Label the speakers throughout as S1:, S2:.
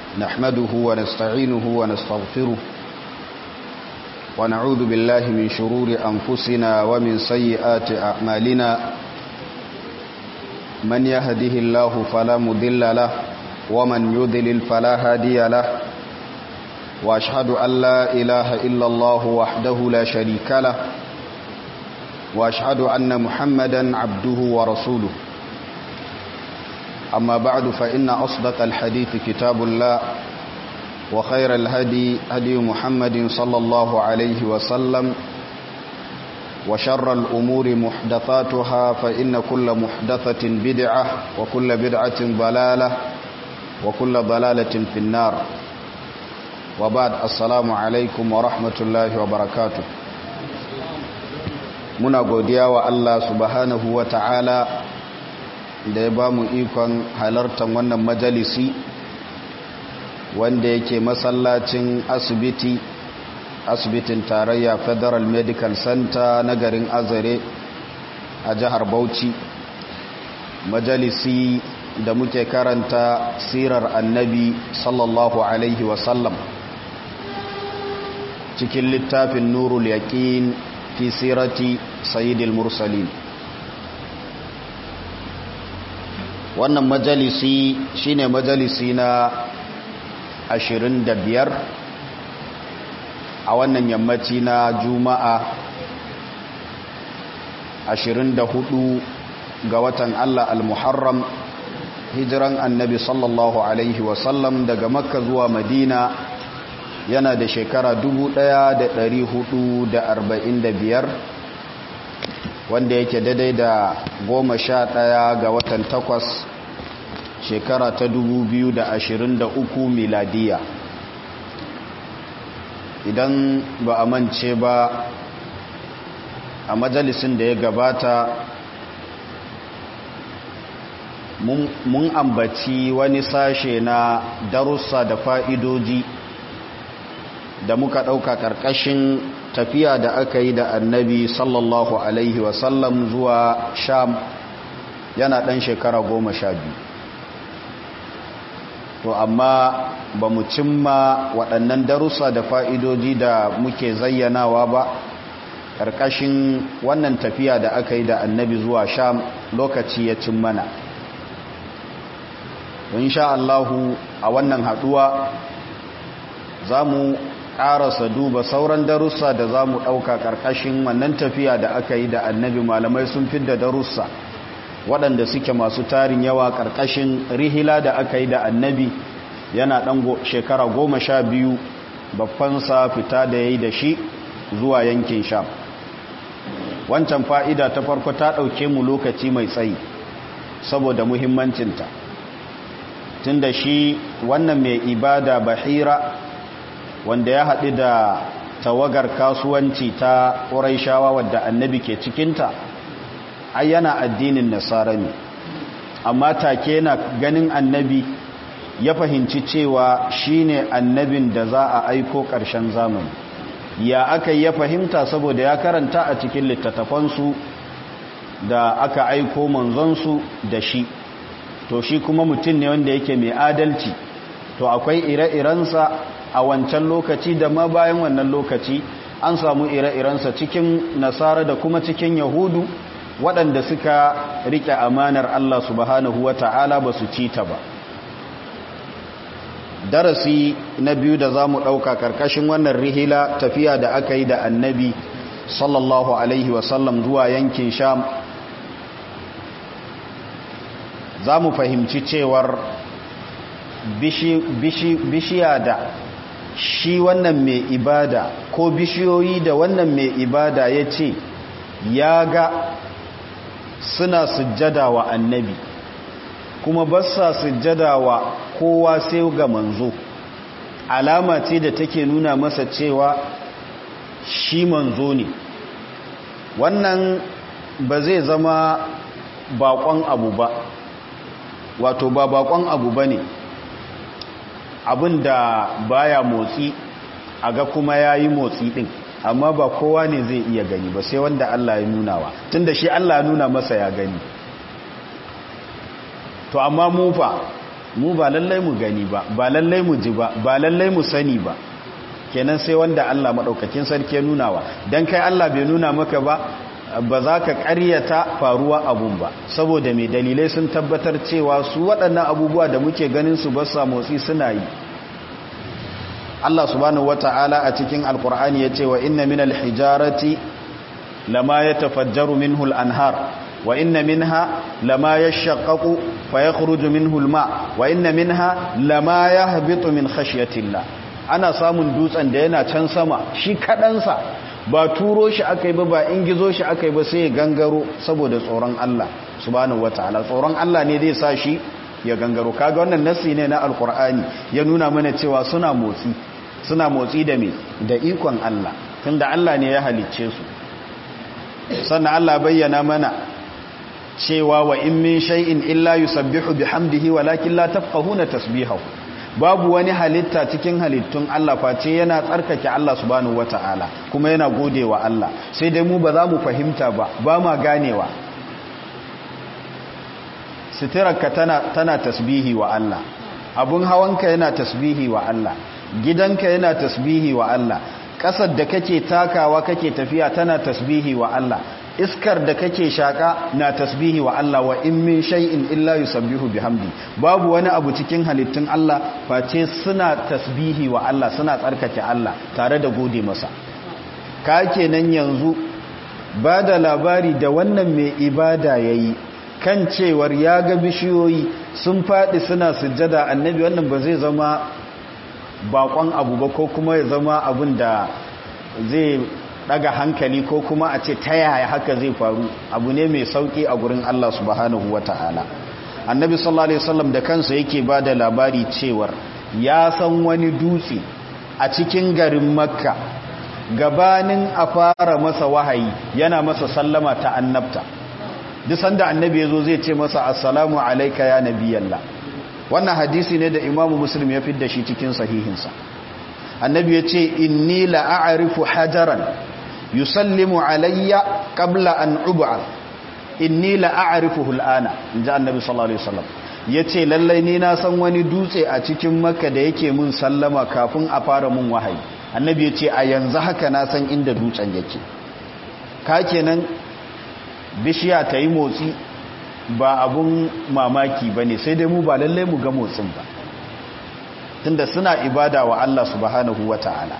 S1: نحمده ونستعينه ونستغفره ونعوذ بالله من شرور أنفسنا ومن سيئات أعمالنا من يهده الله فلا مضل له ومن يضلل فلا هادي له وأشهد أن لا إله إلا الله وحده لا شريك له وأشهد أن محمدا عبده ورسوله أما بعد فإن أصدق الحديث كتاب الله وخير الهدي هدي محمد صلى الله عليه وسلم وشر الأمور محدثاتها فإن كل محدثة بدعة وكل بدعة ضلالة وكل ضلالة في النار وبعد السلام عليكم ورحمة الله وبركاته muna godiya wa Allah subhanahu wa ta'ala da ya ba mu ikon halartar wannan majalisi wanda yake masallacin asibiti asibitin tarayya federal medical center na garin azare a jihar bauchi majalisi da muke karanta sirar annabi sallallahu alaihi wasallam cikin littafin nurul yaqin fi sirati sayyidil mursalin wannan majalisi shine majalisi na 25 a wannan yammaci na juma'a 24 ga watan Allah al-muharram hijiran annabi sallallahu alaihi wasallam daga makka zuwa madina yana da shekara 1445 wanda yake daidai da goma sha ɗaya ga watan takwas shekara ta 2023 miladiya idan ba a mance ba a majalisin da ya gabata mun ambaci wani sashe na darussa da fa'idoji da muka ɗauka ƙarƙashin tafiya da aka yi da annabi sallallahu alaihi wasallam zuwa sham yana ɗan shekara goma sha biyu to amma ba mu cimma waɗannan darussa da fa'idoji da muke zayyanawa ba ƙarƙashin wannan tafiya da aka yi da annabi zuwa sham lokaci ya cin mana insha Allahu a wannan haɗuwa za mu ƙarasa duba sauran darussa da za mu ɗauka ƙarƙashin wannan tafiya da aka yi da annabi malamai sun fi da darussa waɗanda suke masu tarin yawa ƙarƙashin rihila da aka yi da annabi yana ɗan shekara goma sha biyu babbansa fita da ya yi da shi zuwa yankin sham wancan fa'ida ta farko ta ɗauke mu lokaci mai tsayi saboda muhimmancinta tun da shi wannan mai ibada bahira wanda ya haɗu da tawagar kasuwanci ta ƙuraishawa wadda annabi ke cikinta ai yana addinin nasara ne amma take na ganin annabi ya fahimci cewa shine annabin da za a aiko ƙarshen zamani ya aka ya fahimta saboda ya karanta a cikin littattafansu da aka aiko manzonsu da shi to shi kuma mutum ne wanda yake mai adalci to akwai ire-irensa a wancan lokaci da ma bayan wannan lokaci an samu ire-irensa cikin nasara da kuma cikin yahudu waɗanda suka riƙe amanar Allah subhanahu wa ta'ala ba su ci ta ba darasi na biyu da za mu ɗauka ƙarƙashin wannan rihila tafiya da aka yi da annabi sallallahu alaihi wasallam zuwa yankin sham za mu fahimci cewar bishiya da shi wannan mai ibada ko bishiyoyi da wannan mai ibada ya ce ya ga suna sujjada wa annabi kuma ba sa sujjada wa kowa sai ga manzo alama ce da take nuna masa cewa shi manzo ne wannan ba zai zama bakon abu ba wato ba bakon abu ba ne abin da baya motsi a ga kuma ya yi motsi ɗin amma ba kowa ne zai iya gani ba sai wanda Allah ya nunawa tun da shi Allah ya nuna masa ya gani to amma mufa mu ba lallai mu gani ba ba lallai mu ji ba ba lallai mu sani ba kenan sai wanda Allah maɗaukakin sarki ya nunawa don kai Allah bai nuna maka ba ba za ka ƙaryata faruwa abun ba saboda mai dalilai sun tabbatar cewa su waɗannan abubuwa da muke ganin su ba sa motsi suna yi Allah subhanahu wata'ala a cikin alkur'ani ya ce wa inna min alhijarati lama ya tafajjaru minhu al-anhar wa inna minha lama yashaqqaqu fa yakhruju minhu al-ma wa inna minha lama yahbitu min khashyatillah ana samun dutsen da yana can sama shi kadansa ba turo shi akai ba ba ingizo shi akai ba sai ya gangaro saboda tsoron Allah subhanahu wataala tsoron Allah ne zai sa shi ya gangaro kaga wannan nassi ne na alqur'ani ya nuna mana cewa suna motsi suna motsi da me da ikon Allah tunda Allah ne ya halicce su sannan Allah bayyana mana cewa wa in min shay'in illa yusabbihu bihamdihi walakin la tafqahuna tasbihahu babu wani halitta cikin halittun Allah face yana tsarkake Allah subhanahu wataala kuma yana godewa Allah sai dai mu ba za mu fahimta ba ba ma ganewa sitirarka tana tana tasbihi wa Allah abun hawanka yana tasbihi wa Allah gidanka yana tasbihi wa Allah ƙasar da kake takawa kake tafiya tana tasbihi wa Allah iskar da kake shaka na tasbihi wa Allah wa in min shay'in illa yusabbihu bihamdi babu wani abu cikin halittun Allah face suna tasbihi wa Allah suna tsarkake Allah tare da gode masa ka kenan yanzu ba da labari da wannan mai ibada yayi kan cewar ya ga bishiyoyi sun faɗi suna sujjada annabi wannan ba zai zama bakon abu ba ko kuma ya zama abin da zai daga hankali ko kuma a ce ta yaya haka zai faru abu ne mai sauki a gurin Allah subhanahu wata'ala annabi sallallahu alaihi wasallam da kansa yake ba da labari cewar ya san wani dutse a cikin garin makka gabanin a fara masa wahayi yana masa sallama ta annabta duk sanda annabi ya zo zai ce masa assalamu alaika ya nabiyallah wannan hadisi ne da imamu muslim ya fidda shi cikin sahihinsa annabi ya ce inni la'arifu hajaran yusallimu alayya qabla an ub'a inni la'arifuhu al'ana inji annabi sallallahu alaihi wasallam yace lallai ni na san wani dutse a cikin makka da yake mun sallama kafin a fara mun wahayi annabi yace a yanzu haka na san inda dutsen yake ka kenan bishiya ta yi motsi ba abun mamaki ba ne sai dai mu ba lallai mu ga motsin ba tunda suna ibada wa Allah subhanahu wa ta'ala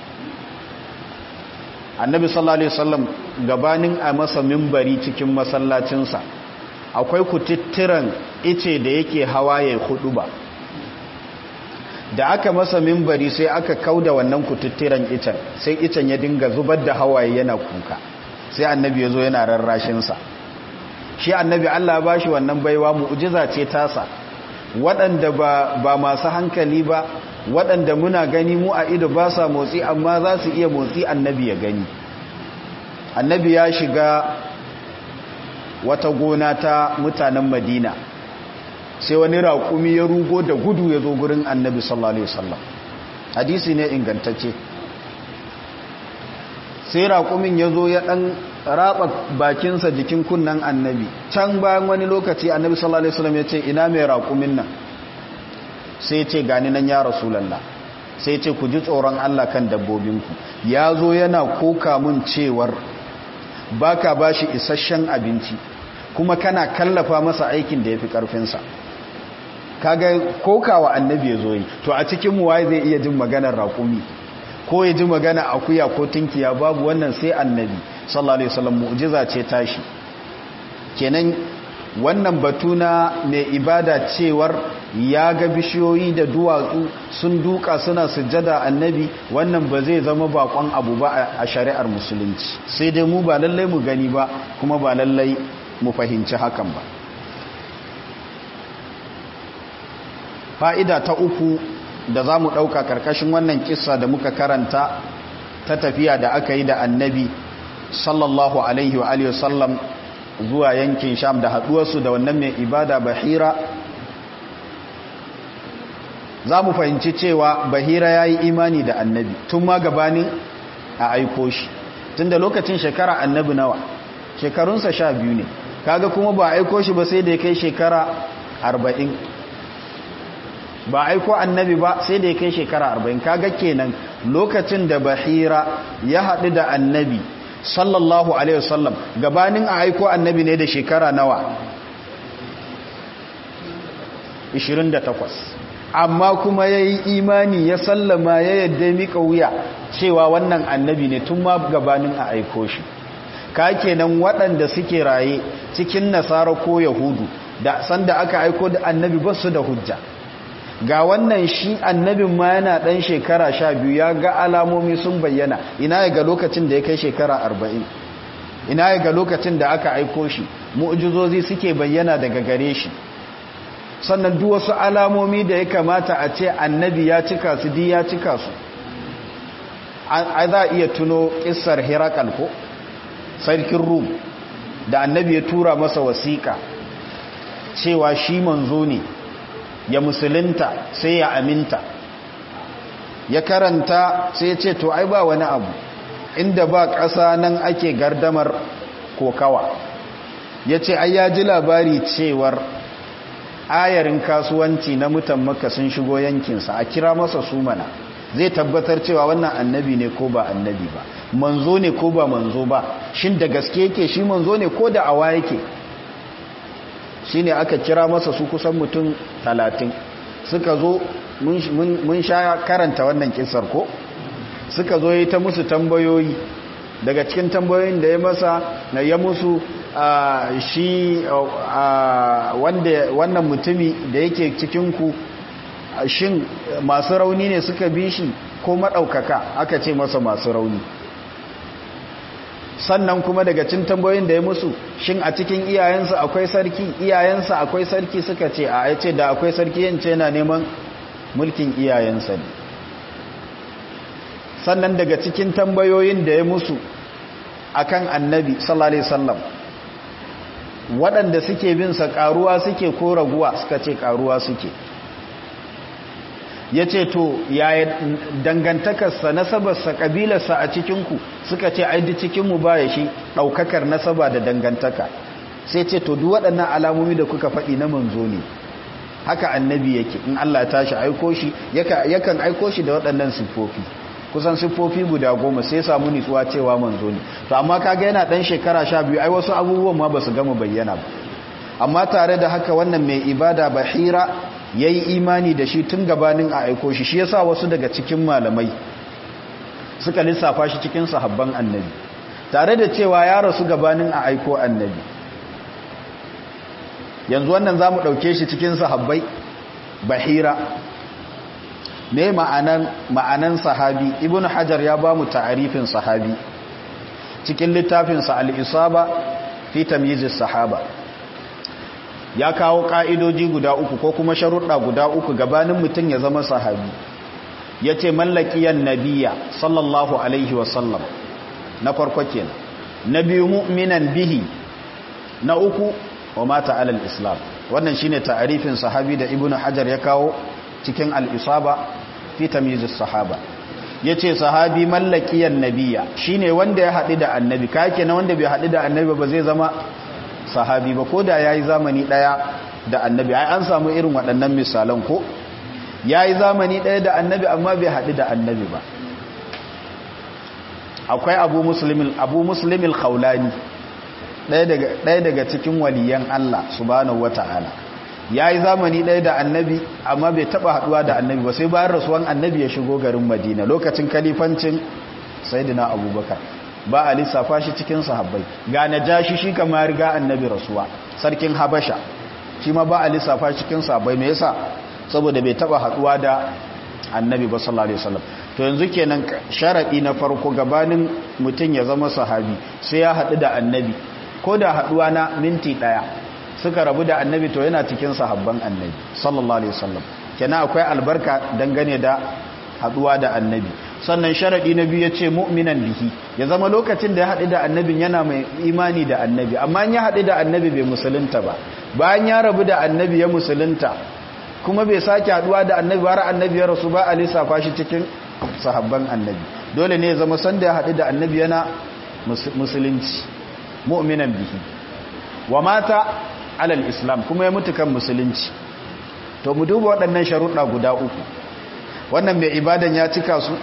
S1: annabi sallallahu alaihi wasallam gabanin a masa mimbari cikin masallacinsa akwai kututturan ice da yake hawa ya hudu ba da aka masa mimbari sai aka kauda wannan kututturan icen sai icen ya dinga zubar da hawaye yana kuka sai annabi ya zo yana rarrashinsa shi annabi Allah ba shi wannan baiwa mu'jiza ce tasa waɗanda ba, ba masu hankali ba waɗanda muna gani mu a ido ba sa motsi amma za su iya motsi annabi ya gani annabi ya shiga wata gona ta mutanen madina sai wani raƙumi ya rugo da gudu ya zo gurin annabi sallallahu alaihi wasallam hadisi ne ingantacce sai raƙumin ya zo ya ɗan raba bakinsa jikin kunnan annabi can bayan wani lokaci annabi sallallahu alaihi wasallam ya ce ina mai raƙumin nan sai ce gani nan ya rasulallah sai ce ku ji tsoron Allah kan dabbobinku ya zo yana koka mun cewar baka bashi isasshen abinci kuma kana kallafa masa aikin da ya fi ƙarfinsa kaga kokawa annabi ya zo yi to a cikin mu waye zai iya jin maganar raƙumi ko ya ji magana akuya ko tinkiya babu wannan sai annabi sallallahu alaihi wasallam mu'jiza ce tashi kenan wannan batu na mai ibada cewar ya ga bishiyoyi da duwatsu sun duka suna sujjada annabi wannan ba zai zama bakon abu ba a shari'ar musulunci sai dai mu ba lallai mu gani ba kuma ba lallai mu fahimci hakan ba fa'ida ta uku da za mu ɗauka ƙarƙashin wannan kisa da muka karanta ta tafiya da aka yi da annabi sallallahu alaihi wa alihi wasallam zuwa yankin sham da haɗuwarsu da wannan mai ibada bahira za mu fahimci cewa bahira ya yi imani da annabi tun ma gabanin a aiko shi tun da lokacin shekara annabi nawa shekarunsa sha biyu ne kaga kuma ba aiko shi ba sai da ya kai shekara arba'in ba aiko annabi ba sai da ya kai shekara arba'in kaga kenan lokacin da bahira ya haɗu da annabi sallallahu alaihi wasallam gabanin a aiko annabi ne da shekara nawa 28 amma kuma ya yi imani ya sallama ya yadda mika wuya cewa wannan annabi ne tun ma gabanin a aiko shi ka kenan waɗanda suke raye cikin nasara ko yahudu da sanda aka aiko da annabi ba su da hujja ga wannan shi annabin ma yana ɗan shekara sha biyu ya ga alamomi sun bayyana ina ya ga lokacin da ya kai shekara arba'in ina ya ga lokacin da aka aiko shi mu'ujizozi suke bayyana daga gare shi sannan duk wasu alamomi da ya kamata a ce annabi ya cika su di ya cika su a za iya tuno ƙisar herakal ko sarkin rum da annabi ya tura masa wasiƙa cewa shi manzo ne ya musulunta sai ya aminta ya karanta sai ya ce to ai ba wani abu inda ba ƙasa nan ake gardamar kokawa ya ce ai ya ji labari cewar ayarin kasuwanci na mutan maka sun shigo yankinsa a kira masa su mana zai tabbatar cewa wannan annabi ne ko ba annabi ba manzo ne ko ba manzo ba shin da gaske yake shi manzo ne ko da awa yake shi ne aka kira masa su kusan mutum talatin suka zo mun sha karanta wannan kisar ko suka zo yi ta musu tambayoyi daga cikin tambayoyin da ya masa na ya musu shi wannan mutumi da yake cikinku shin masu rauni ne suka bi shi ko maɗaukaka aka ce masa masu rauni sannan kuma daga cin tambayoyin da ya musu shin a cikin iyayensa akwai sarki iyayensa akwai sarki suka ce a ya ce da akwai sarki yance yana neman mulkin iyayensa ne sannan daga cikin tambayoyin da ya musu akan annabi sallallahu alaihi wasallam waɗanda suke bin sa karuwa suke ko raguwa suka ce karuwa suke ya ce to yaya dangantakarsa nasabarsa ƙabilarsa a cikinku suka ce aidi cikinmu ba ya shi ɗaukakar nasaba da dangantaka sai ce to duk waɗannan alamomi da kuka faɗi na manzo ne haka annabi yake in Allah tashi aiko shi yakan aiko shi da waɗannan siffofi kusan siffofi guda goma sai samu nitsuwa cewa manzo ne to amma kaga yana ɗan shekara sha biyu ai wasu abubuwan ma ba su gama bayyana ba amma tare da haka wannan mai ibada bahira ya yi imani da shi tun gabanin a aiko shi shi yasa wasu daga cikin malamai suka lissafa shi cikin sahabban annabi tare da cewa ya rasu gabanin a aiko annabi yanzu wannan za mu ɗauke shi cikin sahabbai bahira ne ma'anan, ma'anan sahabi ibn hajar ya ba mu ta'arifin sahabi cikin littafinsa al'isaba fi tamyizis sahaba ya kawo ƙa'idoji guda uku ko kuma sharuɗa guda uku gabanin mutum ya zama sahabi ya ce mallakiyar nabiya sallallahu alaihi wasallam na farko kenan na biyu mu'minan bihi na uku wa mata alal islam wannan shine ta'arifin sahabi da ibnu hajar ya kawo cikin al-isaba fi tamyizus sahaba yace sahabi mallakiyar nabiya shine wanda ya haɗu da annabi kake na wanda bai haɗu da annabi ba zai zama sahabi ba ko da ya yi zamani ɗaya da annabi ai an samu irin waɗannan misalan ko ya yi zamani ɗaya da annabi amma bai haɗu da annabi ba akwai abu musulmin abu musulmin khawlani ɗaya daga cikin waliyan Allah subhanahu wata'ala ya yi zamani ɗaya da annabi amma bai taɓa haɗuwa da annabi ba sai bayan rasuwan annabi ya shigo garin madina lokacin kalifancin sayyidina abubakar ba a lissafa shi cikin sahabbai ga najashi shi kama riga annabi rasuwa sarkin habasha shi ma ba a lissafa shi cikin sahabbai me yasa saboda bai taba haduwa da annabi ba sallallahu alaihi wasallam to yanzu kenan sharadi na farko gabanin mutun ya zama sahabi sai ya hadu da annabi ko da haduwa na minti daya suka rabu da annabi to yana cikin sahabban annabi sallallahu alaihi wasallam kenan akwai albarka dangane da haduwa da annabi sannan sharaɗi na biyu ya ce mu'minan bihi ya zama lokacin da ya haɗu da annabin yana mai imani da annabi amma ya haɗu da annabi bai musulunta ba bayan ya rabu da annabi ya musulunta kuma bai sake haɗuwa da annabi har annabi ya rasu ba a lissafa shi cikin sahabban annabi dole ne ya zama sanda ya haɗu da annabi yana musulunci mu'minan bihi wa mata alal islam kuma ya mutu kan musulunci to mu duba waɗannan sharuɗa guda uku wannan mai ibadan ya cika su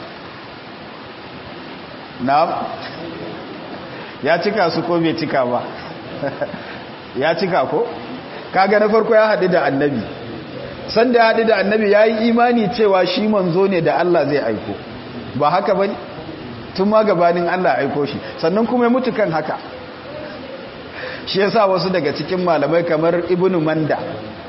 S1: na ya cika su ko bai cika ba ya cika ko kaga na farko ya haɗu da annabi sanda ya haɗu da annabi ya yi imani cewa shi manzo ne da Allah zai aiko ba haka ba tun ma gabanin Allah aiko shi sannan kuma ya mutu kan haka shi yasa wasu daga cikin malamai kamar ibnu manda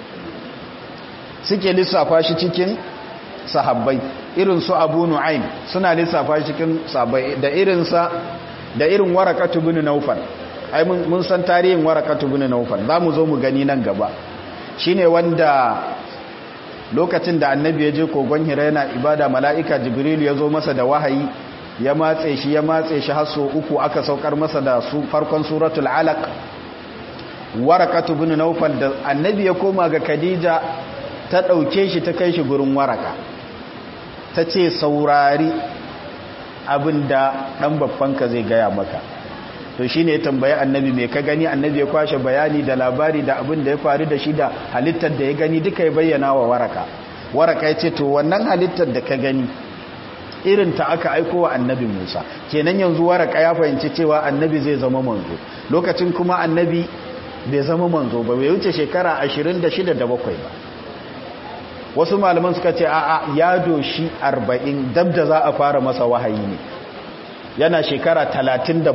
S1: suke lissafa shi cikin sahabbai irin su abu nu'aim suna lissafa shi cikin sahabbai da irinsa da irin warakatu bin naufal ai mun san tarihin warakatu bin naufal za mu zo mu gani nan gaba shine wanda lokacin da annabi ya je kogon hira yana ibada mala'ika jibril ya zo masa da wahayi ya matse shi ya matse shi har so uku aka saukar masa da su farkon suratul alaq warakatu bin naufal da annabi ya koma ga khadija ta ɗauke shi ta kai shi gurin waraka ta ce saurari abin da ɗan babbanka zai gaya maka to shi ne ya tambayi annabi mai ka gani annabi ya kwashe bayani da labari da abin da ya faru da shi da halittar da ya gani duka ya bayyana wa waraka waraka ya ce to wannan halittar da ka gani irin ta aka aiko wa annabi musa kenan yanzu waraka ya fahimci cewa annabi zai zama manzo lokacin kuma annabi bai zama manzo ba bai wuce shekara 26 da bakwai ba wasu malaman suka ce a'a ya doshi 40 dab da za a fara masa wahayi ne yana shekara 37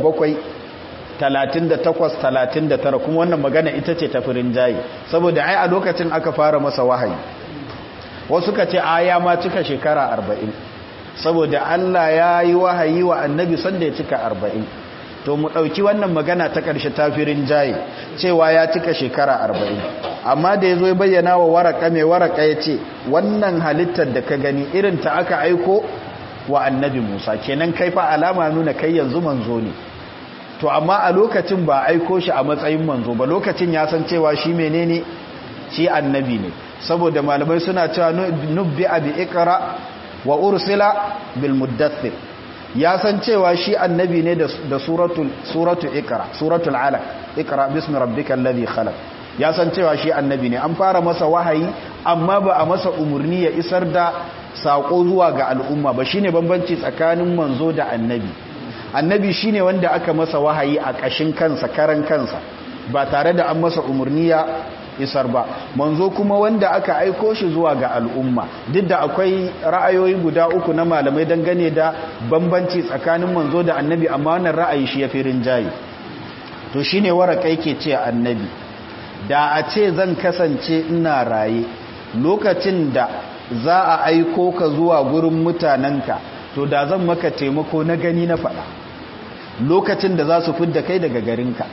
S1: 38 39 kuma wannan magana ita ce tafirin jayi saboda ai a lokacin aka fara masa wahayi wasu ka ce a ya ma cika shekara 40 saboda Allah ya yi wahayi wa annabi sanda ya cika 40 to mu ɗauki wannan magana ta ƙarshe tafirin jaye cewa ya cika shekara arba'in amma da ya zo ya bayyana wa waraka mai waraka ya ce wannan halittar da ka gani irin ta aka aiko wa annabi musa kenan kai fa alama nuna kai yanzu manzo ne to amma a lokacin ba aiko shi a matsayin manzo ba lokacin ya san cewa shi menene shi annabi ne saboda malamai suna cewa nubbi abi ikra wa ursila bil muddathir ya san cewa shi annabi ne da suratul suratul ikra suratul alaq ikra bismi rabbikal ladhi khalaq ya san cewa shi annabi ne an fara masa wahayi amma ba a masa umurni ya isar da sako zuwa ga al'umma ba shine bambanci tsakanin manzo da annabi annabi shine wanda aka masa wahayi a kashin kansa karan kansa ba tare da an masa umurni ya isar ba manzo kuma wanda aka aiko shi zuwa ga al'umma duk da akwai ra'ayoyi guda uku na malamai dangane da bambanci tsakanin manzo da annabi amma wannan ra'ayi shi ya fi rinjaye to shine waraka yake ce annabi da a ce zan kasance ina raye lokacin da za a aiko ka zuwa gurin mutanenka to da zan maka taimako na gani na faɗa lokacin da za su fidda kai daga garinka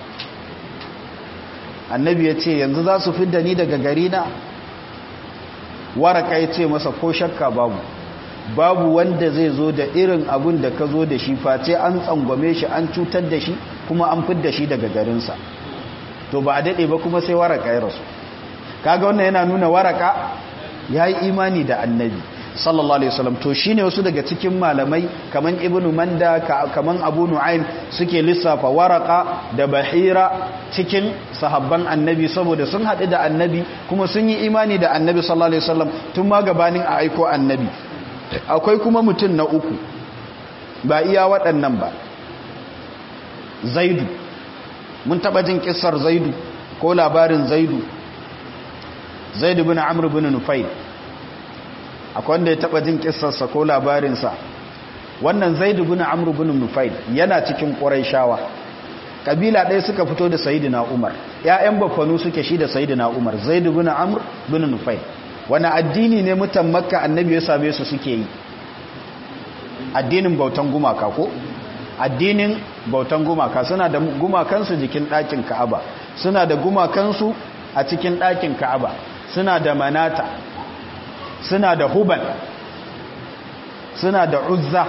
S1: annabi ya ce yanzu za su fidda ni daga gari na waraka ya ce masa ko shakka babu babu wanda zai zo da irin abun da ka zo da shi face an tsangwame shi an cutar da shi kuma an fidda shi daga garinsa to ba a daɗe ba kuma sai waraka ya rasu kaga wannan yana nuna waraka ya yi imani da annabi sallallahu alaihi wasallam to shine wasu daga cikin malamai kaman ibnu manda kaman abu nu'aym suke lissafa waraka da bahira cikin sahabban annabi saboda sun haɗu da annabi kuma sun yi imani da annabi sallallahu alaihi wasallam tun ma gabanin a aiko annabi akwai kuma mutum na uku ba iya waɗannan ba zaidu mun taɓa jin kissar zaidu ko labarin zaidu zaidu bin amr bin nufayl akwai wanda ya taba jin kissarsa ko labarinsa wannan zaidu bin amr bin nufail yana cikin quraishawa kabila ɗaya suka fito da sayyidina umar ƴaƴan bafanu suke shi da sayyidina umar zaidu bin amr bin nufail wani addini ne mutan makka annabi ya same su suke yi addinin bautan gumaka ko addinin bautan gumaka suna da gumakansu jikin ɗakin ka'aba suna da gumakansu a cikin ɗakin ka'aba suna da manata suna da hubal suna da uzza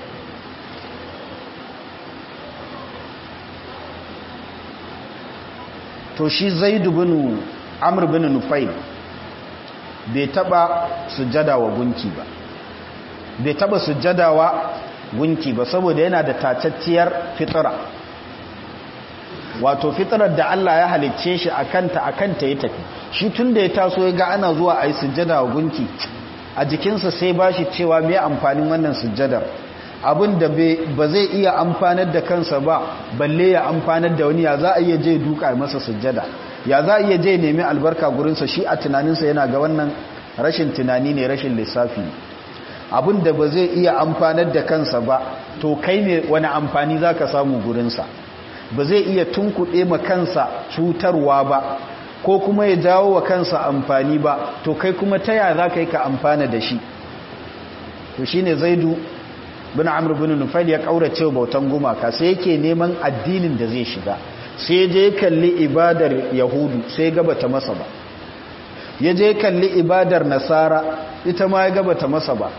S1: to shi zaidu bin amr bin nufail bai taba sujjada wa gunki ba bai taba sujjada wa gunki ba saboda yana da tacacciyar fitira wato fitrar da Allah ya halicce shi akanta akanta ya tafi shi tun da ya taso ya ga ana zuwa a yi sujjada wa gunki a jikinsa sai ba shi cewa mai amfanin wannan sujjadar abin da ba zai iya amfanar da kansa ba balle ya amfanar da wani ya za a iya je duka masa sujjada ya za a iya je nemi albarka gurinsa shi a tunaninsa yana ga wannan rashin tunani ne rashin lissafi abin da ba zai iya amfanar da kansa ba to kai ne wani amfani za ka samu gurinsa ba zai iya tunkuɗe ma kansa cutarwa ba ko kuma ya jawo wa kansa amfani ba to kai kuma ta yaya za ka yi ka amfana da shi to shi ne zaidu bin amur bin nufail ya ƙaurace bautan gumaka sai yake neman addinin da zai shiga sai je kalli ibadar yahudu sai gabata masa ba ya je kalli ibadar nasara ita ma ya gabata masa ba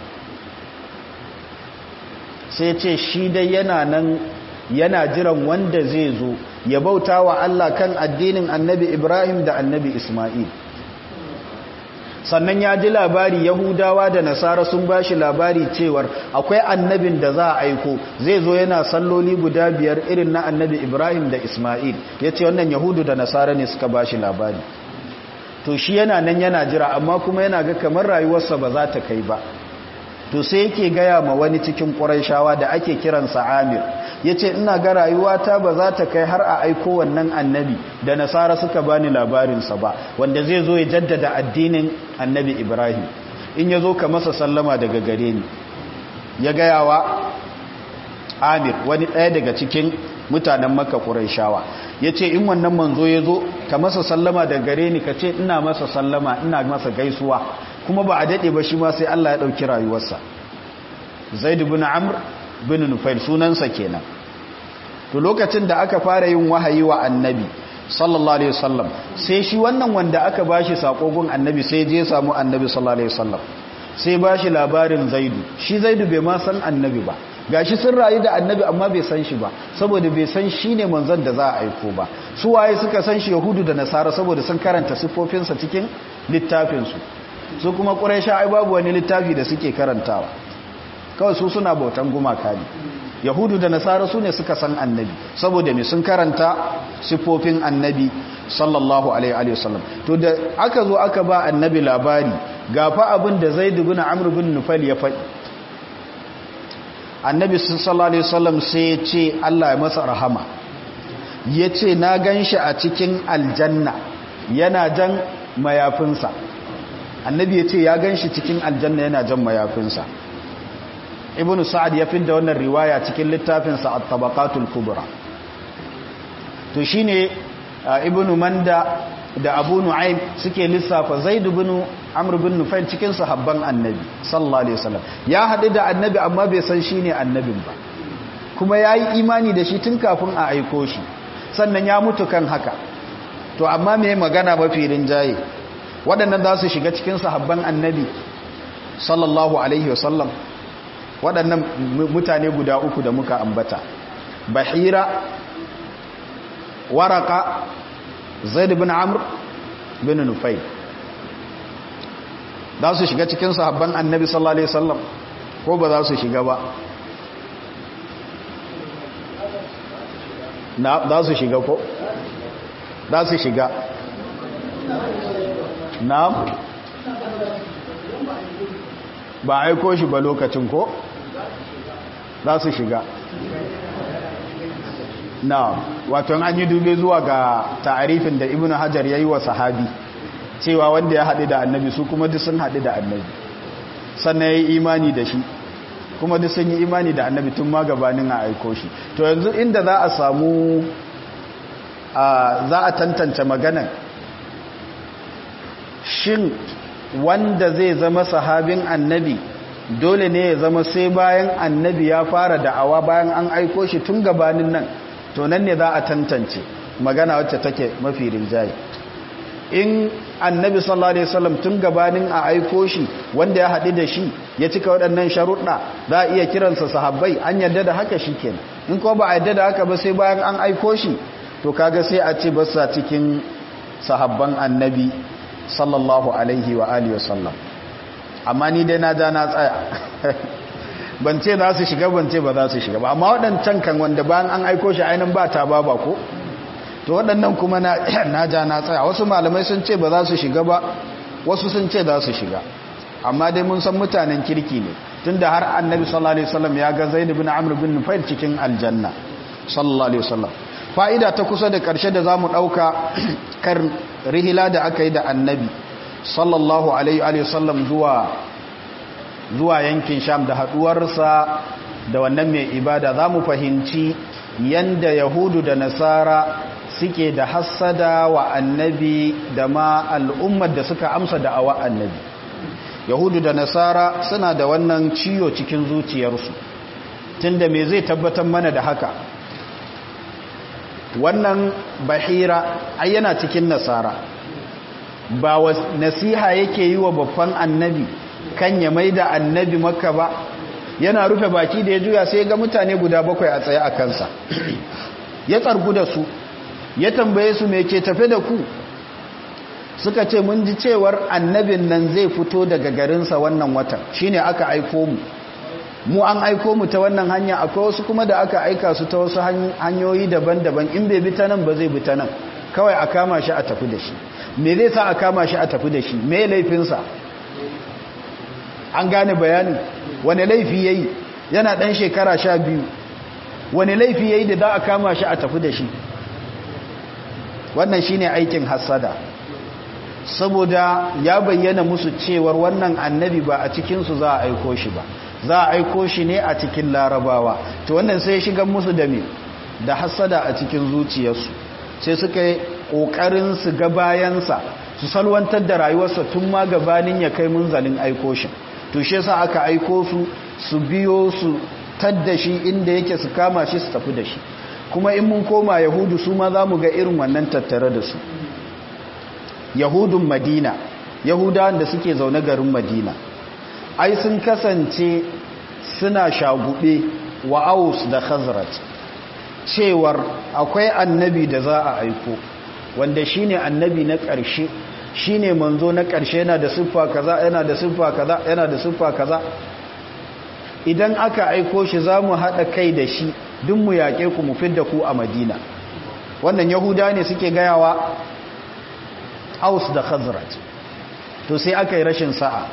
S1: sai ce shi dai yana nan yana jiran wanda zai zo ya bauta wa Allah kan addinin annabi Ibrahim da annabi Ismail sannan ya ji labari Yahudawa da Nasara sun ba shi labari cewar akwai annabin da za a aiko zai zo yana salloli guda biyar irin na annabi Ibrahim da Ismail ya ce wannan Yahudu da Nasara ne suka ba shi labari to shi yana nan yana jira amma kuma yana ga kamar rayuwarsa ba za ta kai ba to sai yake gaya ma wani cikin ƙuraishawa da ake kiransa amir ya ce ina ga rayuwata ba za ta kai har a aiko wannan annabi da nasara suka bani labarinsa ba wanda zai zo ya jaddada addinin annabi ibrahim in ya zo ka masa sallama daga gare ni ya gaya wa amir wani ɗaya daga cikin mutanen maka ƙuraishawa ya ce in wannan manzo ya zo ka masa sallama daga gare ni ka ce ina masa sallama ina masa gaisuwa kuma ba a daɗe ba shi ma sai Allah ya ɗauki rayuwarsa zaid bin amr bin nufail sunansa kenan to lokacin da aka fara yin wahayi wa annabi sallallahu alaihi wasallam sai shi wannan wanda aka bashi sakogon annabi sai je samu annabi sallallahu alaihi wasallam sai bashi labarin zaidu shi zaidu bai ma san annabi ba gashi sun rayu da annabi amma bai san shi ba saboda bai san shi ne manzon da za a aiko ba su waye suka san shi yahudu da nasara saboda sun karanta siffofinsa cikin littafinsu su kuma ƙuraisha ai babu wani littafi da suke karantawa kawai su suna bautan gumaka ne yahudu da nasara su ne suka san annabi saboda me sun karanta siffofin annabi sallallahu alaihi wasallam to da aka zo aka ba annabi labari gafa abin da zaid ibn amr ibn nufal ya faɗi annabi sallallahu alaihi wasallam sai ya ce Allah ya masa rahama yace na ganshi a cikin aljanna yana jan mayafinsa annabi ya ce ya gan shi cikin aljanna yana jan mayafinsa ibn sa'ad ya da wannan riwaya cikin littafinsa a tabaqatul kubra to shine ibn manda da abu nu'aym suke lissafa zaid ibn amr ibn nufail cikin sahabban annabi sallallahu alaihi wasallam ya hadu da annabi amma bai san shine annabin ba kuma yayi imani da shi tun kafin a aiko shi sannan ya mutu kan haka to amma me magana mafi rinjaye waɗannan za su shiga cikin sahabban annabi sallallahu alaihi wasallam waɗannan mutane guda uku da muka ambata bahira waraka zaid bin amr bin nufai za su shiga cikin sahabban annabi sallallahu alaihi wasallam ko ba za su shiga ba na za su shiga ko za su shiga na'am ba aiko shi ba lokacin ko za su shiga na'am wato an yi dube zuwa ga ta'arifin da ibnu hajar yayi wa sahabi cewa wanda ya haɗu da annabi su kuma duk sun haɗu da annabi sannan ya yi imani da shi kuma duk sun yi imani da annabi tun ma gabanin a aiko shi to yanzu inda za a samu za a tantance maganan shin wanda zai zama sahabin annabi dole ne ya zama sai bayan annabi ya fara da'awa bayan an aiko shi tun gabanin nan to nan ne za a tantance magana wacce take mafi rinjaye in annabi sallallahu alaihi wasallam tun gabanin a aiko shi wanda ya haɗu da shi ya cika waɗannan sharuɗa za a iya kiransa sahabbai an yarda da haka shi kenan in ko ba a yarda da haka ba sai bayan an aiko shi to kaga sai a ce basa cikin sahabban annabi sallallahu alaihi wa alihi wasallam amma ni dai na ja na tsaya ban ce za su shiga ban ce ba za su shiga ba amma waɗancan kan wanda bayan an aiko shi ainihin ba ta ba ba ko to waɗannan kuma na ja na tsaya wasu malamai sun ce ba za su shiga ba wasu sun ce za su shiga amma dai mun san mutanen kirki ne tunda har annabi sallallahu alaihi wasallam ya ga zaid ibn amr bin nufail cikin aljanna sallallahu alaihi wasallam fa'ida ta kusa da karshe da zamu dauka kar rihila da aka yi da annabi sallallahu alaihi wasallam zuwa zuwa yankin sham da haduwarsa da wannan mai ibada zamu fahimci yanda yahudu da nasara suke da hassada wa annabi da ma al'ummar da suka amsa da awa annabi yahudu da nasara suna da wannan ciyo cikin zuciyarsu tunda me zai tabbatar mana da haka wannan bahira ai yana cikin nasara ba wa nasiha yake yi wa babban annabi kan ya mai da annabi makka ba yana rufe baki da ya juya sai ga mutane guda bakwai a tsaye a kansa ya tsargu da su ya tambaye su me ke tafe da ku suka ce mun ji cewar annabin nan zai fito daga garinsa wannan watan shine aka aiko mu mu an aiko mu ta wannan hanya akwai wasu kuma da aka aika su ta wasu hanyoyi daban-daban in bai bi ta nan ba zai bi ta nan kawai a kama shi a tafi da shi me zai sa a kama shi a tafi da shi me laifinsa an gane bayanin wani laifi yayi yana dan shekara sha biyu wani laifi yayi da za a kama shi a tafi da shi wannan shine aikin hassada saboda ya bayyana musu cewar wannan annabi ba a cikinsu za a aiko shi ba za a aiko shi ne a cikin larabawa to wannan sai shigan musu da me da hassada a cikin zuciyarsu sai suka yi ƙoƙarin su ga bayansa su salwantar da rayuwarsa tun ma gabanin ya kai munzalin aiko shi to shi yasa aka aiko su su biyo su tadda shi inda yake su kama shi su tafi da shi kuma in mun koma yahudu su ma za mu ga irin wannan tattare da su yahudun madina yahudawan da suke zaune garin madina ai sun kasance suna shagube wa aus da khazraj cewar akwai annabi da za a aiko wanda shine annabi na ƙarshe shine manzo na ƙarshe yana da siffa kaza yana da siffa kaza yana da siffa kaza idan aka aiko shi za mu haɗa kai da shi duk mu yaƙe ku mu fidda ku a madina wannan yahuda ne suke gayawa aus da khazraj to sai aka yi rashin sa'a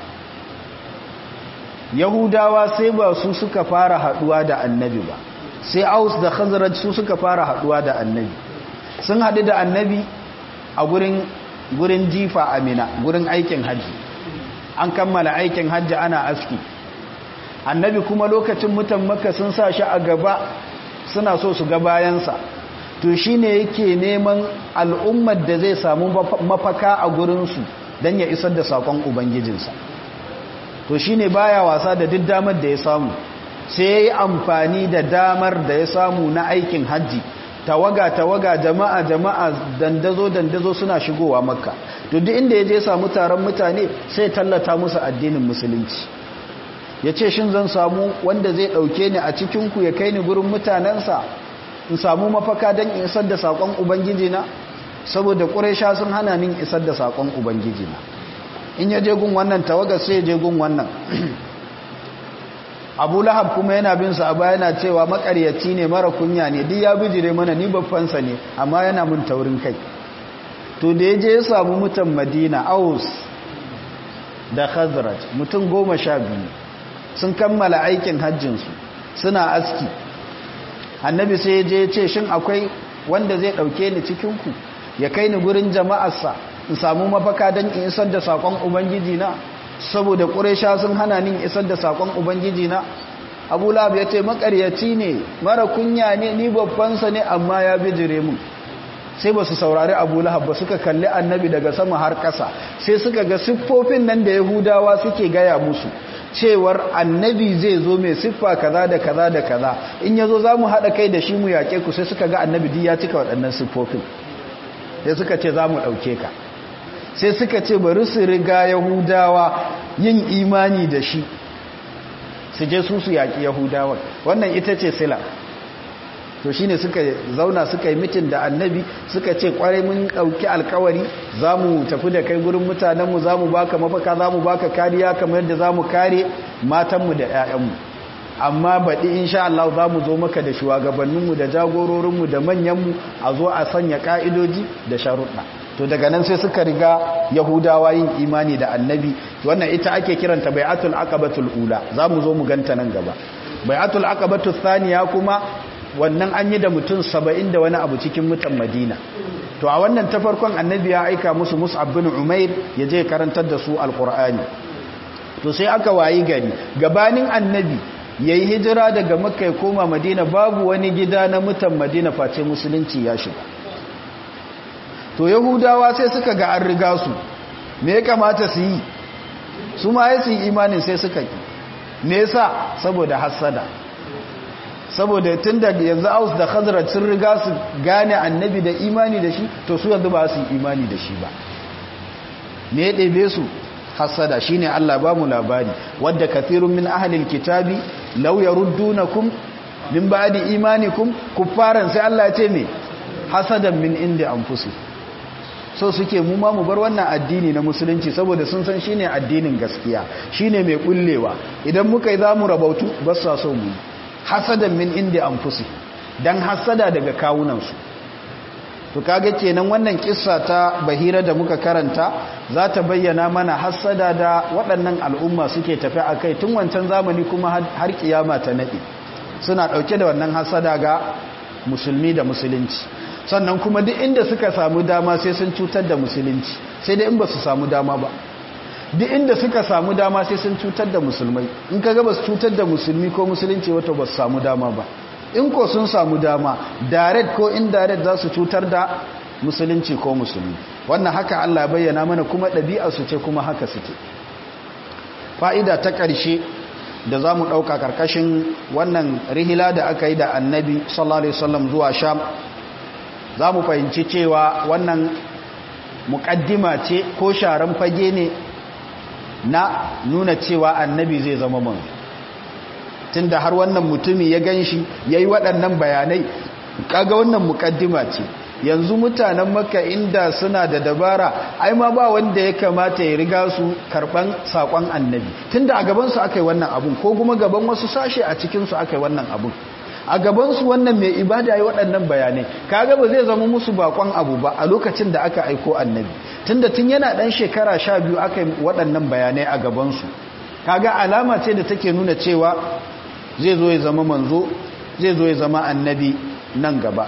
S1: yahudawa sai ba su suka fara haduwa da annabi ba sai aus da khazraj su suka fara haduwa da annabi sun haɗu da annabi a gurin gurin jifa amina gurin aikin hajji an kammala aikin hajji ana aski annabi kuma lokacin mutan makka sun sa shi a gaba suna so su ga bayansa to shi ne yake neman al'ummar da zai samu mafaka a gurinsu don ya isar da saƙon ubangijinsa to shi ne baya wasa da duk damar da ya samu sai ya yi amfani da damar da ya samu na aikin hajji tawaga tawaga jama'a jama'a dandazo dandazo suna shigowa makka to duk inda ya je samu taron mutane sai tallata musu addinin musulunci ya ce shin zan samu wanda zai ɗauke ni a cikinku ya kai ni gurin mutanensa in samu mafaka don in isar da saƙon ubangijina saboda ƙuresha sun hana min isar da saƙon ubangijina in ya je gun wannan tawaga sai ya je gun wannan abu lahab kuma yana bin sa a baya yana cewa makaryaci ne mara kunya ne duk ya bijire mana ni babbansa ne amma yana mun taurin kai to da ya je ya samu mutan madina aus da khazraj mutum goma sha biyu sun kammala aikin hajjinsu suna aski annabi sai ya je ya ce shin akwai wanda zai ɗauke ni cikinku ya kai ni gurin jama'arsa in samu mafaka don in isar da saƙon ubangiji na saboda ƙuresha sun hana ni isar da saƙon ubangiji na abu lab ya ce makaryaci ne mara kunya ne ni babbansa ne amma ya bijire mun sai ba su saurari abu lahab ba suka kalli annabi daga sama har ƙasa sai suka ga siffofin nan da yahudawa suke gaya musu cewar annabi zai zo mai siffa kaza da kaza da kaza in ya zo za mu haɗa kai da shi mu yaƙe ku sai suka ga annabi duk ya cika waɗannan siffofin sai suka ce za mu ɗauke ka sai suka ce bari su riga yahudawa yin imani da shi su je su su yaƙi yahudawa wannan ita ce sila to shine suka zauna suka yi mitin da annabi suka ce kwarai mun dauki alkawari zamu tafi da kai gurin mutanenmu zamu baka mafaka zamu baka kariya kamar yadda zamu kare matanmu da ƴaƴanmu amma baɗi insha Allah za mu zo maka da shugabanninmu da jagororinmu da manyanmu a zo a sanya ƙa'idoji da sharuɗa to daga nan sai suka riga yahudawa yin imani da annabi wannan ita ake kiranta bai'atul aqabatul ula za mu zo mu ganta nan gaba bai'atul aqabatul thaniya kuma wannan an yi da mutum saba'in da wani abu cikin mutan madina to a wannan ta farkon annabi ya aika musu mus'ab bin umair ya je karantar da su alqur'ani to sai aka wayi gari gabanin annabi yayi hijira daga makka ya koma madina babu wani gida na mutan madina face musulunci ya shiga to yahudawa sai suka ga an riga su me ya kamata su yi su ma ya su yi imanin sai suka ki me yasa saboda hassada saboda tun da yanzu aus da khazraj sun riga su gane annabi da imani da shi to su yanzu ba su yi imani da shi ba me ya ɗebe su hassada shine Allah ba mu labari wadda kathirun min ahlil kitabi law yaruddunakum min ba'di imanikum kuffaran sai Allah ya ce me hasadan min inda anfusikum so suke mu ma mu bar wannan addini na musulunci saboda sun san shine addinin gaskiya shine mai kullewa idan muka yi zamu rabautu ba sa so mu hasadan min inda anfusi dan hasada daga kawunan su to kaga kenan wannan kissa ta bahira da muka karanta za ta bayyana mana hasada da waɗannan al'umma suke tafi akai tun wancan zamani kuma har kiyama ta nade suna dauke da wannan hasada ga musulmi da musulunci sannan kuma duk inda suka samu dama sai sun cutar da musulunci sai dai in ba su samu dama ba duk inda suka samu dama sai sun cutar da musulmai in ka ga ba su cutar da musulmi ko musulunci wato ba su samu dama ba in ko sun samu dama direct ko indirect za su cutar da musulunci ko musulmi wannan haka Allah bayyana mana kuma ɗabi'a su ce kuma haka suke fa'ida ta ƙarshe da za mu ɗauka ƙarƙashin wannan rihila da aka yi da annabi sallallahu alaihi wasallam zuwa sham za mu fahimci cewa wannan muƙaddima ce ko sharan fage ne na nuna cewa annabi zai zama manzo tunda har wannan mutumi ya ganshi yayi waɗannan bayanai kaga wannan muƙaddima ce yanzu mutanen makka inda suna da dabara ai ma ba wanda ya kamata ya riga su karban sakon annabi tunda a gaban su akai wannan abun ko kuma gaban wasu sashe a cikin su akai wannan abun a gabansu wannan mai ibada yi waɗannan bayanai kaga ba zai zama musu bakon abu ba a lokacin da aka aiko annabi tunda tun yana ɗan shekara sha biyu aka yi waɗannan bayanai a gabansu kaga alama ce da take nuna cewa zai zo ya zama manzo zai zo ya zama annabi nan gaba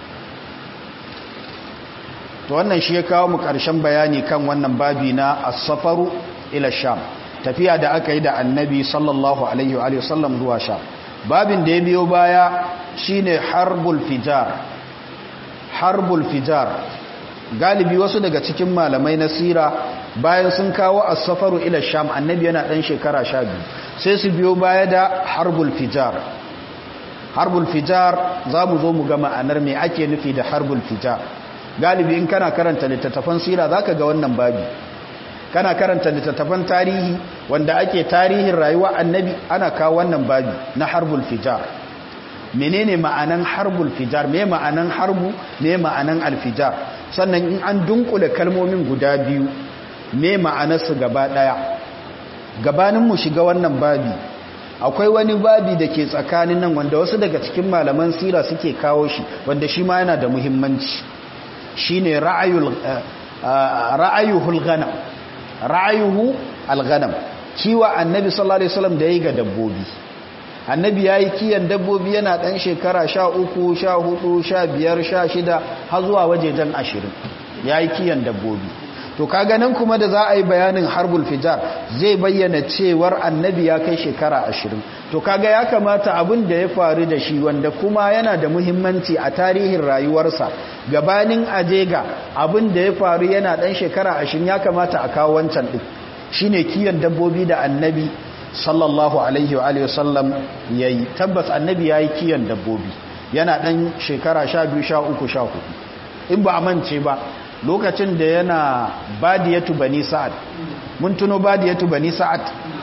S1: to wannan shi ya kawo mu ƙarshen bayani kan wannan babi na as-safaru ila sham tafiya da aka yi da annabi sallallahu alaihi wa sallam zuwa sham babin da ya biyo baya shine harbul fijar harbul fijar galibi wasu daga cikin malamai na sira bayan sun kawo as-safaru ila sham annabi yana dan shekara 12 sai su biyo baya da harbul fijar harbul fijar zamu zo mu ga ma'anar me ake nufi da harbul fijar galibi in kana karanta littattafan sira zaka ga wannan babi kana karanta littattafan tarihi wanda ake tarihin rayuwa annabi ana kawo wannan babi na harbul fijar menene ma'anan harbul fijar me ma'anan harbu me ma'anan alfijar sannan in an dunkule kalmomin guda biyu me ma'anarsu gaba daya gabanin mu shiga wannan babi akwai wani babi da ke tsakanin nan wanda wasu daga cikin malaman sira suke kawo shi wanda shi ma yana da muhimmanci shine ra'ayul ra'ayuhul ghanam ra'ayuhu al-ghanam kiwa annabi sallallahu alaihi wasallam da yayi ga dabbobi annabi yayi kiyan dabbobi yana dan shekara 13 14 15 16 har zuwa wajejen 20 yayi kiyan dabbobi to kaga nan kuma da za a yi bayanin harbul fijar zai bayyana cewar annabi ya kai shekara 20 to kaga ya kamata abin da ya faru da shi wanda kuma yana da muhimmanci a tarihin rayuwarsa gabanin ajega abin da ya faru yana dan shekara 20 ya kamata a kawo wancan din shine kiyan dabbobi da annabi sallallahu alaihi wa alihi wasallam yayi tabbas annabi yayi kiyan dabbobi yana dan shekara 12 13 14 in ba a mance ba lokacin da yana badiyatu bani sa'ad mun tuno badiyatu bani sa'ad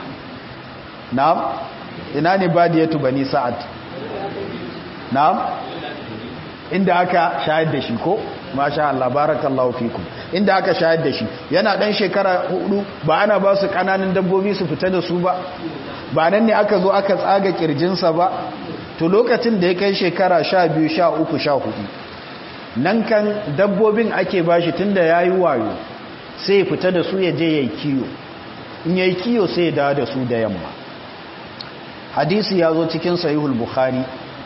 S1: na'am ina ne badiyatu bani sa'ad na'am inda aka shayar da shi ko masha Allah barakallahu fikum inda aka shayar da shi yana dan shekara hudu ba ana ba su kananan dabbobi su fita da su ba ba nan ne aka zo aka tsaga kirjinsa ba to lokacin da ya kai shekara sha biyu sha uku sha hudu nan kan dabbobin ake bashi tun da ya yi wayo sai ya fita da su ya je ya yi kiyo in ya yi kiyo sai ya dawo da su da yamma hadisi ya zo cikin sahihul bukhari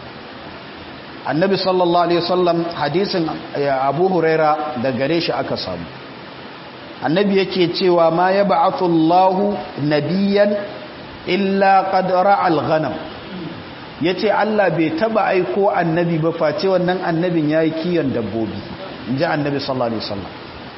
S1: annabi sallallahu alaihi wasallam hadisin abu huraira da gare shi aka samu annabi yake cewa ma ya ba'athu Allahu nabiyan illa qad ra'al ghanam yace Allah bai taba aiko annabi ba face wannan annabin yayi kiyon dabbobi inji annabi sallallahu alaihi wasallam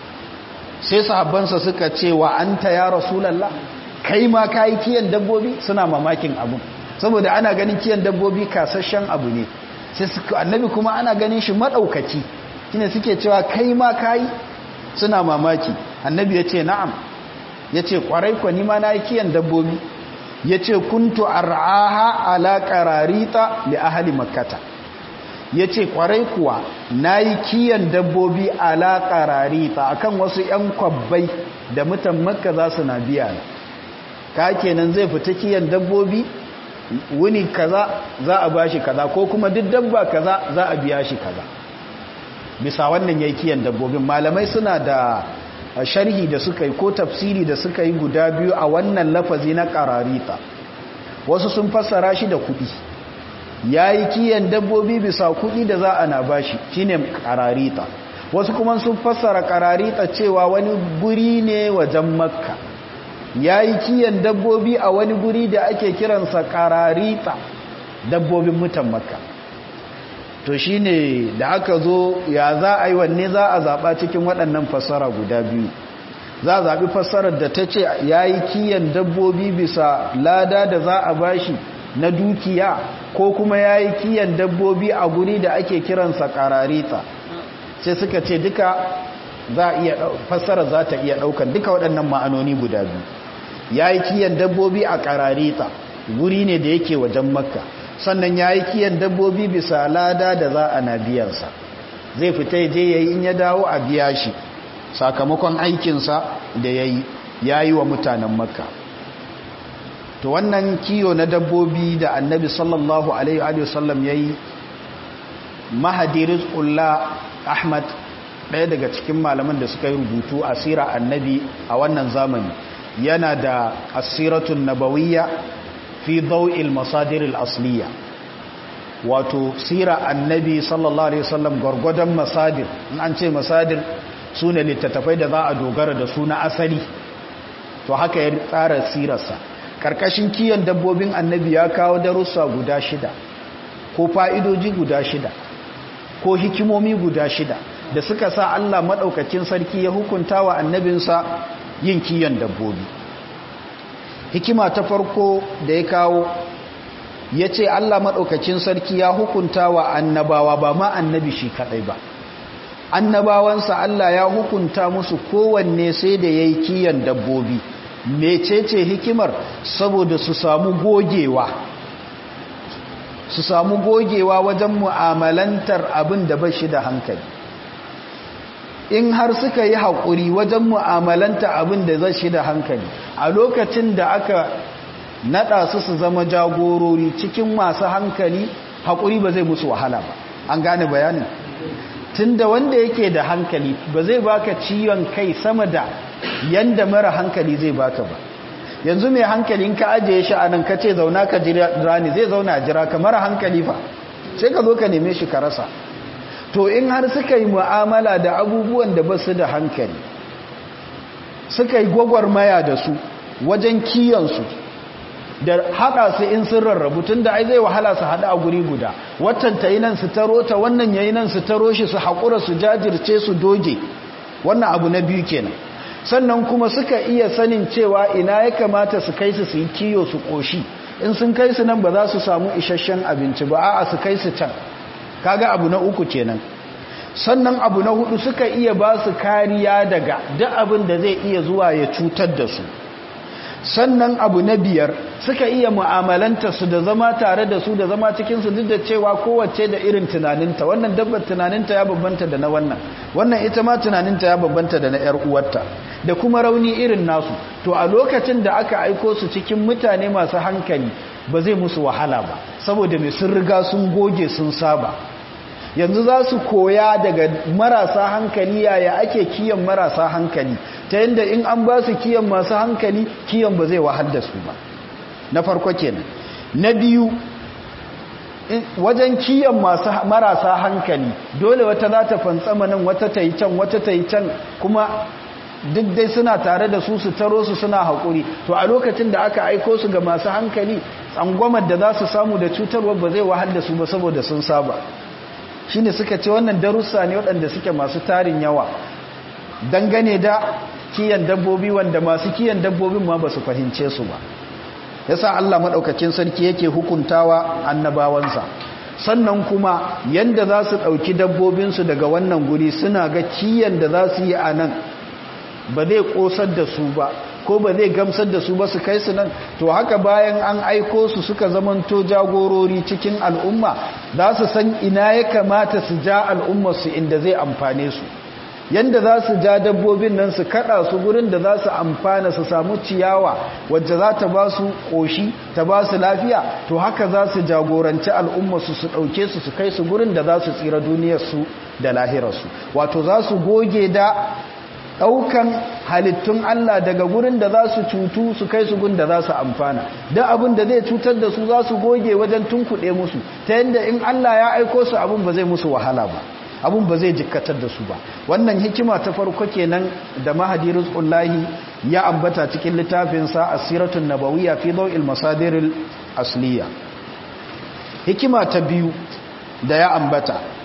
S1: sai sahabbansa suka ce wa anta ya rasulullah kai ma kai kiyon dabbobi suna mamakin abu saboda ana ganin kiyon dabbobi kasashen abu ne sai annabi kuma ana ganin shi madaukaki shine suke cewa kai ma kai suna mamaki annabi ya ce na'am ya ce kwarai kwa nima na yi kiyan dabbobi ya ce kuntu ar'aha ala qararita li ahli makkata ya ce kwarai kuwa na yi kiyan dabbobi ala qararita akan wasu 'yan kwabbai da mutan makka za su na biya ka kenan zai fita kiyan dabbobi wuni kaza za a bashi kaza ko kuma duk dabba kaza za a biya shi kaza bisa wannan yayi kiyan dabbobin malamai suna da sharhi da suka yi ko tafsiri da suka yi guda biyu a wannan lafazi na qararita wasu sun fassara shi da kudi yayi kiyan dabbobi bisa kudi da za a na bashi shine qararita wasu kuma sun fassara qararita cewa wani guri ne wajen makka yayi kiyan dabbobi a wani guri da ake kiransa qararita dabbobin mutan makka to shi ne da aka zo ya za a yi wanne za a zaɓa cikin waɗannan fassara guda biyu za a zaɓi fassarar da ta ce ya yi kiyan dabbobi bisa lada da za a bashi na dukiya ko kuma ya yi kiyan dabbobi a guri da ake kiransa ƙararita sai suka ce duka za a iya fassarar za ta iya ɗaukan duka waɗannan ma'anoni guda biyu ya yi kiyan dabbobi a ƙararita guri ne da yake wajen makka sannan ya yi kiyan dabbobi bisa lada da za a na biyansa zai fita je ya yi in ya dawo a biya shi sakamakon aikinsa da ya yi ya yi wa mutanen makka to wannan kiyo na dabbobi da annabi sallallahu alaihi wasallam ya yi mahadiris ƙulla ahmad ɗaya daga cikin malaman da suka yi rubutu a sira annabi a wannan zamani yana da asiratun nabawiyya fi dau'il masadiril asliya wato sira annabi sallallahu alaihi wasallam gwargwadon masadir in an ce masadir su ne littattafai da za a dogara da su na asali to haka ya tsara sirarsa karkashin kiyon dabbobin annabi ya kawo darussa guda shida ko fa'idoji guda shida ko hikimomi guda shida da suka sa Allah maɗaukakin sarki ya hukunta wa annabinsa yin kiyon dabbobi hikima ta farko da ya kawo ya ce Allah maɗaukacin sarki ya hukunta wa annabawa ba ma annabi shi kaɗai ba annabawansa Allah ya hukunta musu kowanne sai da ya yi kiyan dabbobi mecece hikimar saboda su samu gogewa su samu gogewa wajen mu'amalantar abin da ba shi da hankali in har suka yi haƙuri wajen mu'amalanta abin da zai shi da hankali a lokacin da aka naɗa su su zama jagorori cikin masu hankali haƙuri ba zai musu wahala ba an gane bayanin tun da wanda yake da hankali ba zai baka ciwon kai sama da yanda mara hankali zai baka ba yanzu mai hankalin ka ajiye shi a nan ka ce zauna ka jira ni zai zauna jira ka mara hankali fa sai ka zo ka neme shi ka rasa to in har suka yi mu'amala da abubuwan da ba su da hankali suka yi gwagwarmaya da su wajen kiyansu da haɗa su in sun rarrabu tun da ai zai wahala su haɗa a guri guda watan ta yi nan su taro ta wannan ya yi nan su taro shi su haƙura su jajirce su doge wannan abu na biyu kenan sannan kuma suka iya sanin cewa ina ya kamata su kai su su yi kiyo su ƙoshi in sun kai su nan ba za su samu isasshen abinci ba a'a su kai su can kaga abu na uku kenan sannan abu na hudu suka iya ba su kariya daga duk abin da zai iya zuwa ya cutar da su sannan abu na biyar suka iya mu'amalanta su da zama tare da su da zama cikin su duk da cewa kowace da irin tunaninta wannan dabbar tunaninta ya babbanta da na wannan wannan ita ma tunaninta ya babbanta da na yar uwarta da kuma rauni irin nasu to a lokacin da aka aiko su cikin mutane masu hankali ba zai musu wahala ba saboda mai sun riga sun goge sun saba yanzu za su koya daga marasa hankali yaya ake kiyan marasa hankali ta yadda in an ba su kiyan masu hankali kiyan ba zai wahal da su ba na farko kenan na biyu wajen kiyan masu marasa hankali dole wata za ta fantsama nan wata ta yi can wata ta yi can kuma duk dai suna tare da su su taro su suna haƙuri to a lokacin da aka aiko su ga masu hankali tsangwamar da za su samu da cutarwa ba zai wahal da su ba saboda sun saba shi ne suka ce wannan darussa ne waɗanda suke masu tarin yawa dangane da kiyan dabbobi wanda masu kiyan dabbobin ma ba su fahimce su ba yasa Allah maɗaukacin sarki yake hukuntawa annabawansa sannan kuma yanda za su ɗauki dabbobinsu daga wannan guri suna ga kiyan da za su yi a nan ba zai ƙosar da su ba ko ba zai gamsar da su ba su kai su nan to haka bayan an aiko su suka zamanto jagorori cikin al'umma za su san ina ya kamata su ja al'ummarsu inda zai amfane su yanda za su ja dabbobin nan su kada su gurin da za su amfana su samu ciyawa wacce za ta ba su ƙoshi ta ba su lafiya to haka za su jagoranci al'ummarsu su ɗauke su su kai su gurin da za su tsira duniyarsu da lahirarsu wato za su goge da ɗaukan halittun Allah daga gurin da za su cutu su kai su gun da za su amfana da abin da zai cutar da su za su goge wajen tunkuɗe musu ta yadda in Allah ya aiko su abin ba zai musu wahala ba abin ba zai jikkatar da su ba wannan hikima ta farko kenan da mahadi rizqullahi ya ambata cikin littafinsa asiratun nabawiyya fi daw'il masadiril asliya hikima ta biyu da ya ambata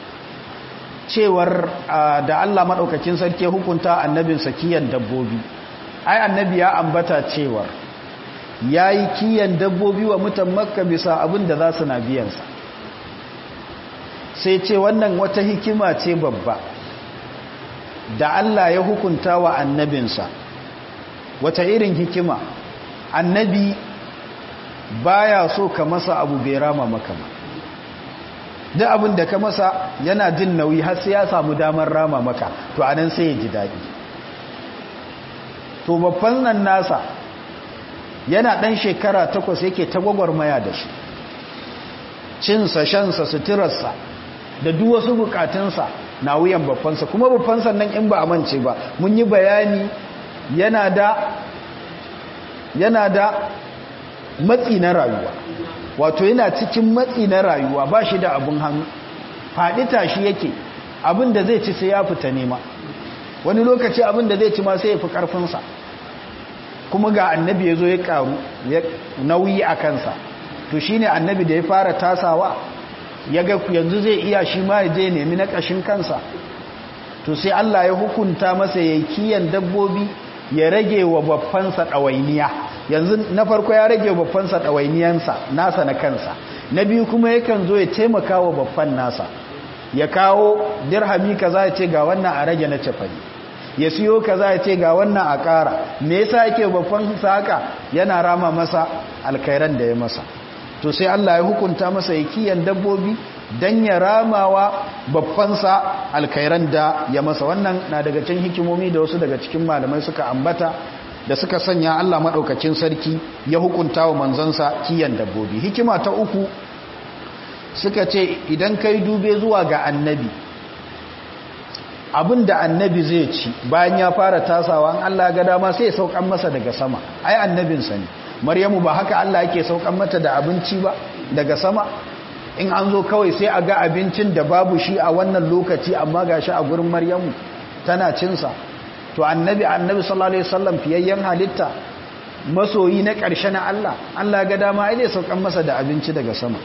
S1: cewar da Allah maɗaukakin sarki hukunta annabinsa kiyan dabbobi ai annabi ya ambata cewar ya yi kiyan dabbobi wa mutan makka bisa abin da za su na biyansa sai ce wannan wata hikima ce babba da Allah ya hukunta wa annabinsa wata irin hikima annabi baya so ka masa abu bai rama maka ba duk abin da ka masa yana jin nauyi har sai ya samu damar rama maka to anan sai ya ji daɗi to babban nan nasa yana ɗan shekara takwas yake ta gwagwarmaya da shi cinsa shansa suturarsa da duk wasu bukatunsa na wuyan babbansa kuma babbansa nan in ba a mance ba mun yi bayani yana da yana da matsi na rayuwa wato yana cikin matsi na rayuwa ba shi da abin hannu faɗi tashi yake abin da zai ci sai ya fita nema wani lokaci abin da zai ci ma sai ya fi ƙarfinsa kuma ga annabi ya zo ya ƙaru nauyi a kansa to shi ne annabi da ya fara tasawa ya ga yanzu zai iya shi ma ya je nemi na ƙashin kansa to sai Allah ya hukunta masa ya kiyan dabbobi ya rage wa babbansa ɗawainiya yanzu na farko ya rage wa babbansa ɗawainiyansa nasa na kansa na biyu kuma yakan zo ya taimaka wa babban nasa ya kawo dirhami kaza ya ce ga wannan a rage na cefani ya siyo kaza ya ce ga wannan a ƙara me yasa yake babban sa haka yana rama masa alkairan da ya masa to sai Allah ya hukunta masa ya kiyan dabbobi dan ya ramawa babbansa alkairan da ya masa wannan na daga cikin hikimomi da wasu daga cikin malamai suka ambata da suka sanya Allah madaukakin sarki ya hukunta wa manzansa kiyan dabbobi hikima ta uku suka ce idan kai dube zuwa ga annabi abin da annabi zai ci bayan ya fara tasawa an Allah ga dama sai ya saukan masa daga sama ai annabinsa ne maryamu ba haka Allah yake saukan mata da abinci ba daga sama in an zo kawai sai a ga abincin da babu shi a wannan lokaci amma ga shi a gurin maryamu tana cinsa to annabi annabi sallallahu alaihi wasallam fiyayyen halitta masoyi na ƙarshe na Allah Allah ga dama ai zai saukan masa da abinci daga sama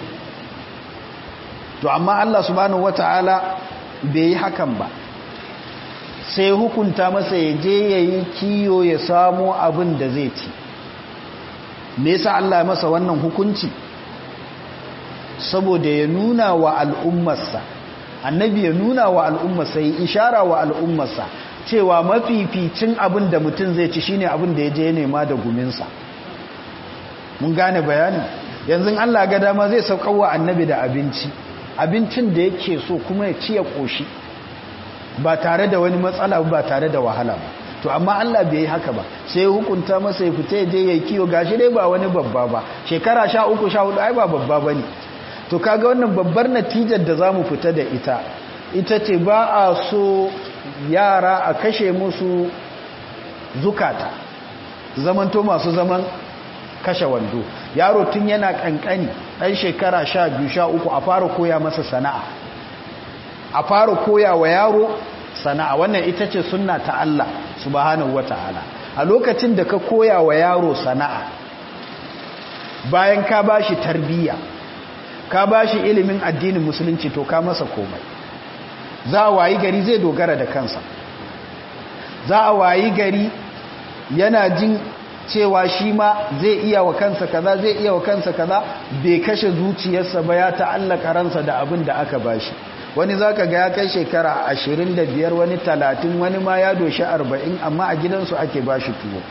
S1: to amma Allah subhanahu wataala bai yi hakan ba sai hukunta masa ya je yayi kiyo ya samo abin da zai ci me yasa Allah ya masa wannan hukunci saboda ya nuna wa al'ummarsa annabi ya nuna wa al'ummarsa ya ishara wa al'ummarsa cewa mafificin abin da mutum zai ci shine abin da ya je nema da guminsa mun gane bayani yanzu Allah ga dama zai saukar wa annabi da abinci abincin da yake so kuma ya ci ya koshi ba tare da wani matsala ba tare da wahala ba to amma Allah bai yi haka ba sai hukunta masa ya fita je ya kiyo gashi dai ba wani babba ba shekara sha uku sha hudu ai ba babba ba ne to kaga wannan babbar natijar da za mu fita da ita ita ce ba a so yara a kashe musu zukata zamanto masu zaman kashe wando yaro tun yana kankani ɗan shekara sha biyu sha uku a fara koya masa sana'a a fara koya wa yaro sana'a wannan ita ce sunna ta Allah subhanahu wata'ala a lokacin da ka koya wa yaro sana'a bayan ka bashi tarbiyya ka bashi ilimin addinin musulunci to ka masa komai za a wayi gari zai dogara da kansa za a wayi gari yana jin cewa shi ma zai iya wa kansa kaza zai iya wa kansa kaza bai kashe zuciyarsa ba ya ta'allaka ransa da abin da aka bashi wani zaka ga ya kai shekara 25 wani 30 wani ma ya doshi 40 amma a gidansu ake bashi tuwo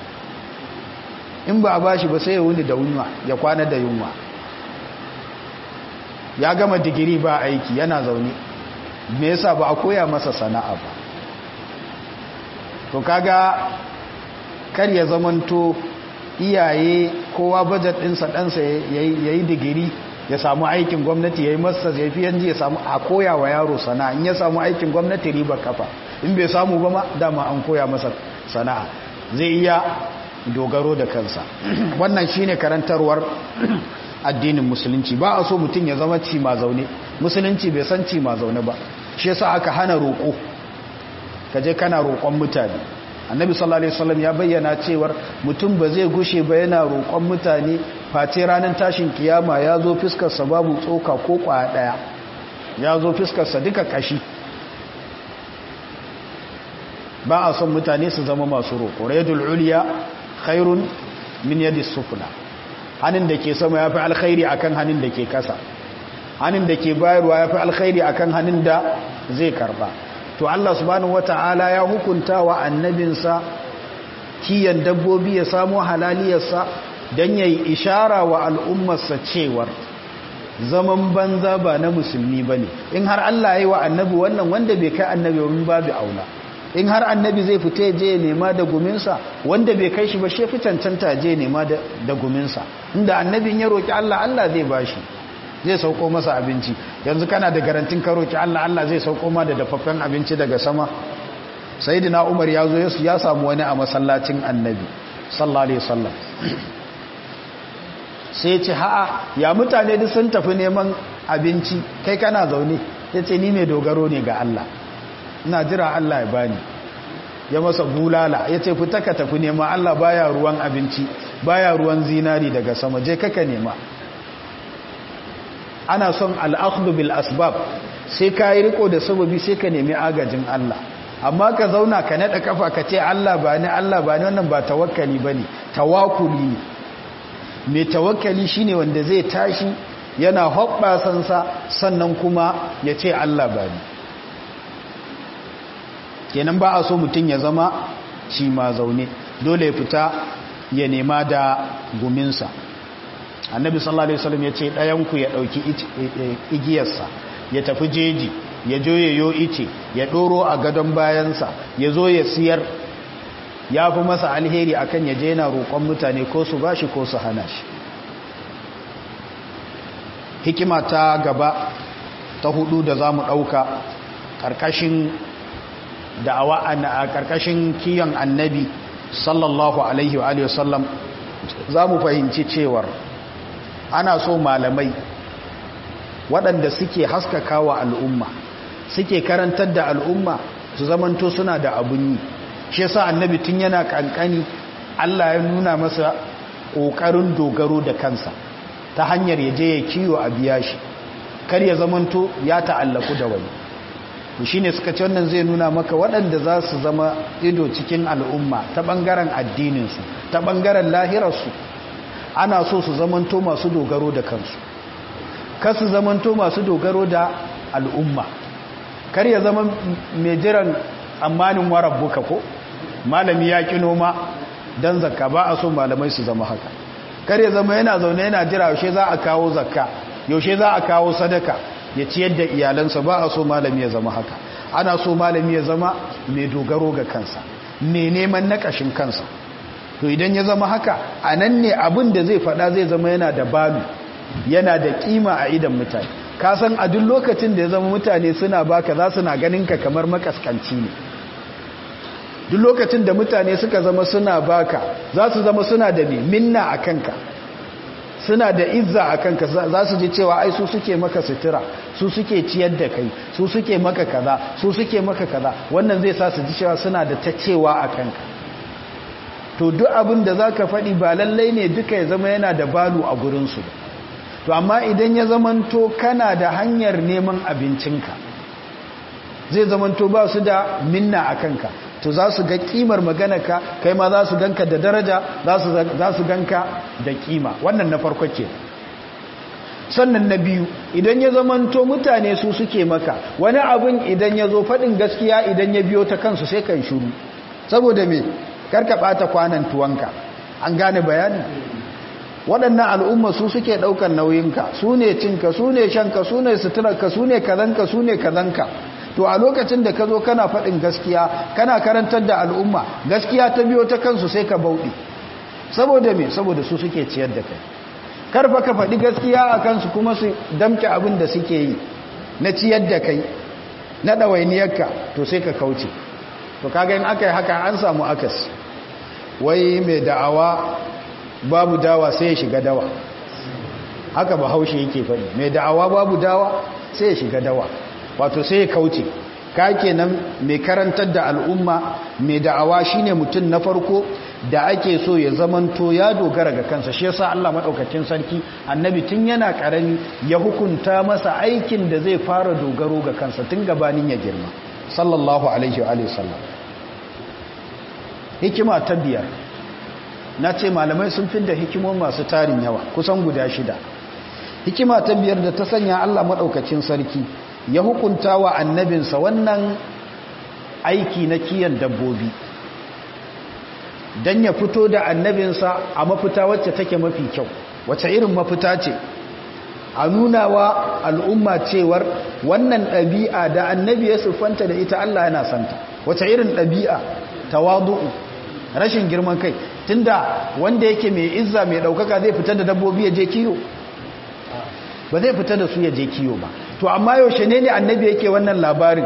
S1: in ba a bashi ba sai ya wuni da yunwa ya kwana da yunwa ya gama digiri ba aiki yana zaune me yasa ba a koya masa sana'a ba to kaga kar ya zamanto iyaye kowa bajet ɗinsa ɗansa ya yi digiri ya samu aikin gwamnati ya yi masa ya fi yanzu ya samu a koya wa yaro sana'a in ya samu aikin gwamnati riba kafa in bai samu ba ma dama an koya masa sana'a zai iya dogaro da kansa wannan shine karantarwar addinin musulunci ba a so mutum ya zama ci ma zaune musulunci bai san ci ma zaune ba shi yasa aka hana roƙo kaje kana roƙon mutane annabi sallallahu alaihi wasallam ya bayyana cewar mutum ba zai gushe ba yana roƙon mutane face ranar tashin kiyama ya zo fiskar sa babu tsoka ko kwaya daya ya zo fiskar sa duka kashi ba a son mutane su zama masu roƙo raydul ulya khairun min yadis sufla hannun da ke sama ya fi alkhairi akan hannun da ke kasa hannun da ke bayarwa ya fi alkhairi akan hannun da zai karba to Allah subhanahu wata'ala ya hukunta wa annabinsa kiyan dabbobi ya samu halaliyarsa don ya yi ishara wa al'ummarsa cewar zaman banza ba na musulmi ba ne in har Allah ya yi wa annabi wannan wanda bai kai annabi wani babu aula in har annabi zai fita je nema da guminsa wanda bai kai shi ba shi fi cancanta je nema da guminsa inda annabin ya roƙi Allah Allah zai bashi zai sauko masa abinci yanzu kana da garantin ka roƙi Allah Allah zai sauko ma da dafaffen abinci daga sama sayyidina Umar ya zo ya samu wani a masallacin annabi sallallahu alaihi wasallam sai ce ha'a ya mutane duk sun tafi neman abinci kai kana zaune yace ni mai dogaro ne ga Allah ina jira Allah ya bani ya masa bulala ya ce fita ka tafi nema Allah baya ruwan abinci baya ruwan zinari daga sama je kaka nema ana son al'akhdhu bil asbab sai ka yi riko da sababi sai ka nemi agajin Allah amma ka zauna ka nada kafa ka ce Allah ba ni Allah ba ni wannan ba tawakkali bane tawakkuli ne mai tawakkali shine wanda zai tashi yana hoɓɓasansa sannan kuma ya ce Allah ba ni kenan ba a so mutum ya zama shi ma zaune dole ya fita ya nema da guminsa annabi sallallahu alaihi wasallam ya ce ɗayanku ya ɗauki igiyarsa ya tafi jeji ya jo ya yo ice ya ɗoro a gadon bayansa ya zo ya siyar ya fi masa alheri akan ya je yana roƙon mutane ko su bashi ko su hana shi hikima ta gaba ta hudu da za mu ɗauka ƙarƙashin da'awa a ƙarƙashin kiyon annabi sallallahu alaihi wa sallam za mu fahimci cewar ana so malamai waɗanda suke haskaka wa al'umma suke karantar da al'umma su zamanto suna da abun yi shi yasa annabi tun yana ƙanƙani Allah ya nuna masa ƙoƙarin dogaro da kansa ta hanyar ya je ya kiyo a biya shi kar ya zamanto ya ta'allaku da wani shi ne suka ce wannan zai nuna maka waɗanda za su zama ido cikin al'umma ta ɓangaren addininsu ta ɓangaren lahirarsu ana so su zamanto masu dogaro da kansu kar su zamanto masu dogaro da al'umma kar ya zama mai jiran tsammanin warar buka ko malami ya ƙi noma don zakka ba a so malamai su zama haka kar ya zama yana zaune yana jira yaushe za a kawo zakka yaushe za a kawo sadaka ya ciyar da iyalansa ba a so malami ya zama haka ana so malami ya zama mai dogaro ga kansa mai neman na ƙashin kansa to idan ya zama haka a nan ne abin da zai faɗa zai zama yana da balu yana da ƙima a idan mutane ka san a duk lokacin da ya zama mutane suna baka za su na ganin ka kamar makaskanci ne duk lokacin da mutane suka zama suna baka za su zama suna da minna a kanka suna da izza a kanka za su ji cewa ai su suke maka sutura su suke ciyar da kai su suke maka kaza su suke maka kaza wannan zai sa su ji cewa suna da ta cewa a kanka to duk abin da za ka faɗi ba lallai ne duka ya zama yana da balu a gurinsu to amma idan ya zamanto kana da hanyar neman abincinka zai zamanto ba su da minna a kanka to za su ga kimar maganarka kai ma za su ganka da daraja za su ganka da kima wannan na farko ke sannan na biyu idan ya zamanto mutane su suke maka wani abin idan ya zo faɗin gaskiya idan ya biyo ta kansu sai kan shuru saboda me karka ɓata kwanan tuwanka an gane bayani waɗannan al'umma su suke ɗaukar nauyinka su ne cinka su ne shanka su ne suturarka su ne kazanka su ne kazanka to a lokacin da ka zo kana faɗin gaskiya kana karantar da al'umma gaskiya ta biyo ta kansu sai ka bauɗi saboda me saboda su suke ciyar da kai karfa ka faɗi gaskiya a kansu kuma su damke abin da suke yi na ciyar da kai na ɗawainiyarka to sai ka kauce to kaga in aka yi haka an samu akas wai mai da'awa babu dawa sai ya shiga dawa haka ba haushe yake faɗi mai da'awa babu dawa sai ya shiga dawa wato sai ya kauce ka kenan mai karantar da al'umma mai da'awa shine mutum na farko da ake so ya zamanto ya dogara ga kansa shi yasa Allah madaukakin sarki annabi tun yana karami ya hukunta masa aikin da zai fara dogaro ga kansa tun gabanin ya girma sallallahu alaihi wa sallam hikima ta biyar na ce malamai sun fi da hikimomi masu tarin yawa kusan guda shida hikima ta biyar da ta sanya Allah madaukakin sarki ya hukunta wa annabinsa wannan aiki na kiyan dabbobi don ya fito da annabinsa a mafita wacce take mafi kyau wacce irin mafita ce a nuna wa al'umma cewar wannan ɗabi'a da annabi ya siffanta da ita Allah yana santa wacce irin ɗabi'a tawadu'u rashin girman kai tunda wanda yake mai izza mai ɗaukaka zai fita da dabbobi ya je kiyo ba zai fita da su ya je kiyo ba to amma yaushe ne ne annabi yake wannan labarin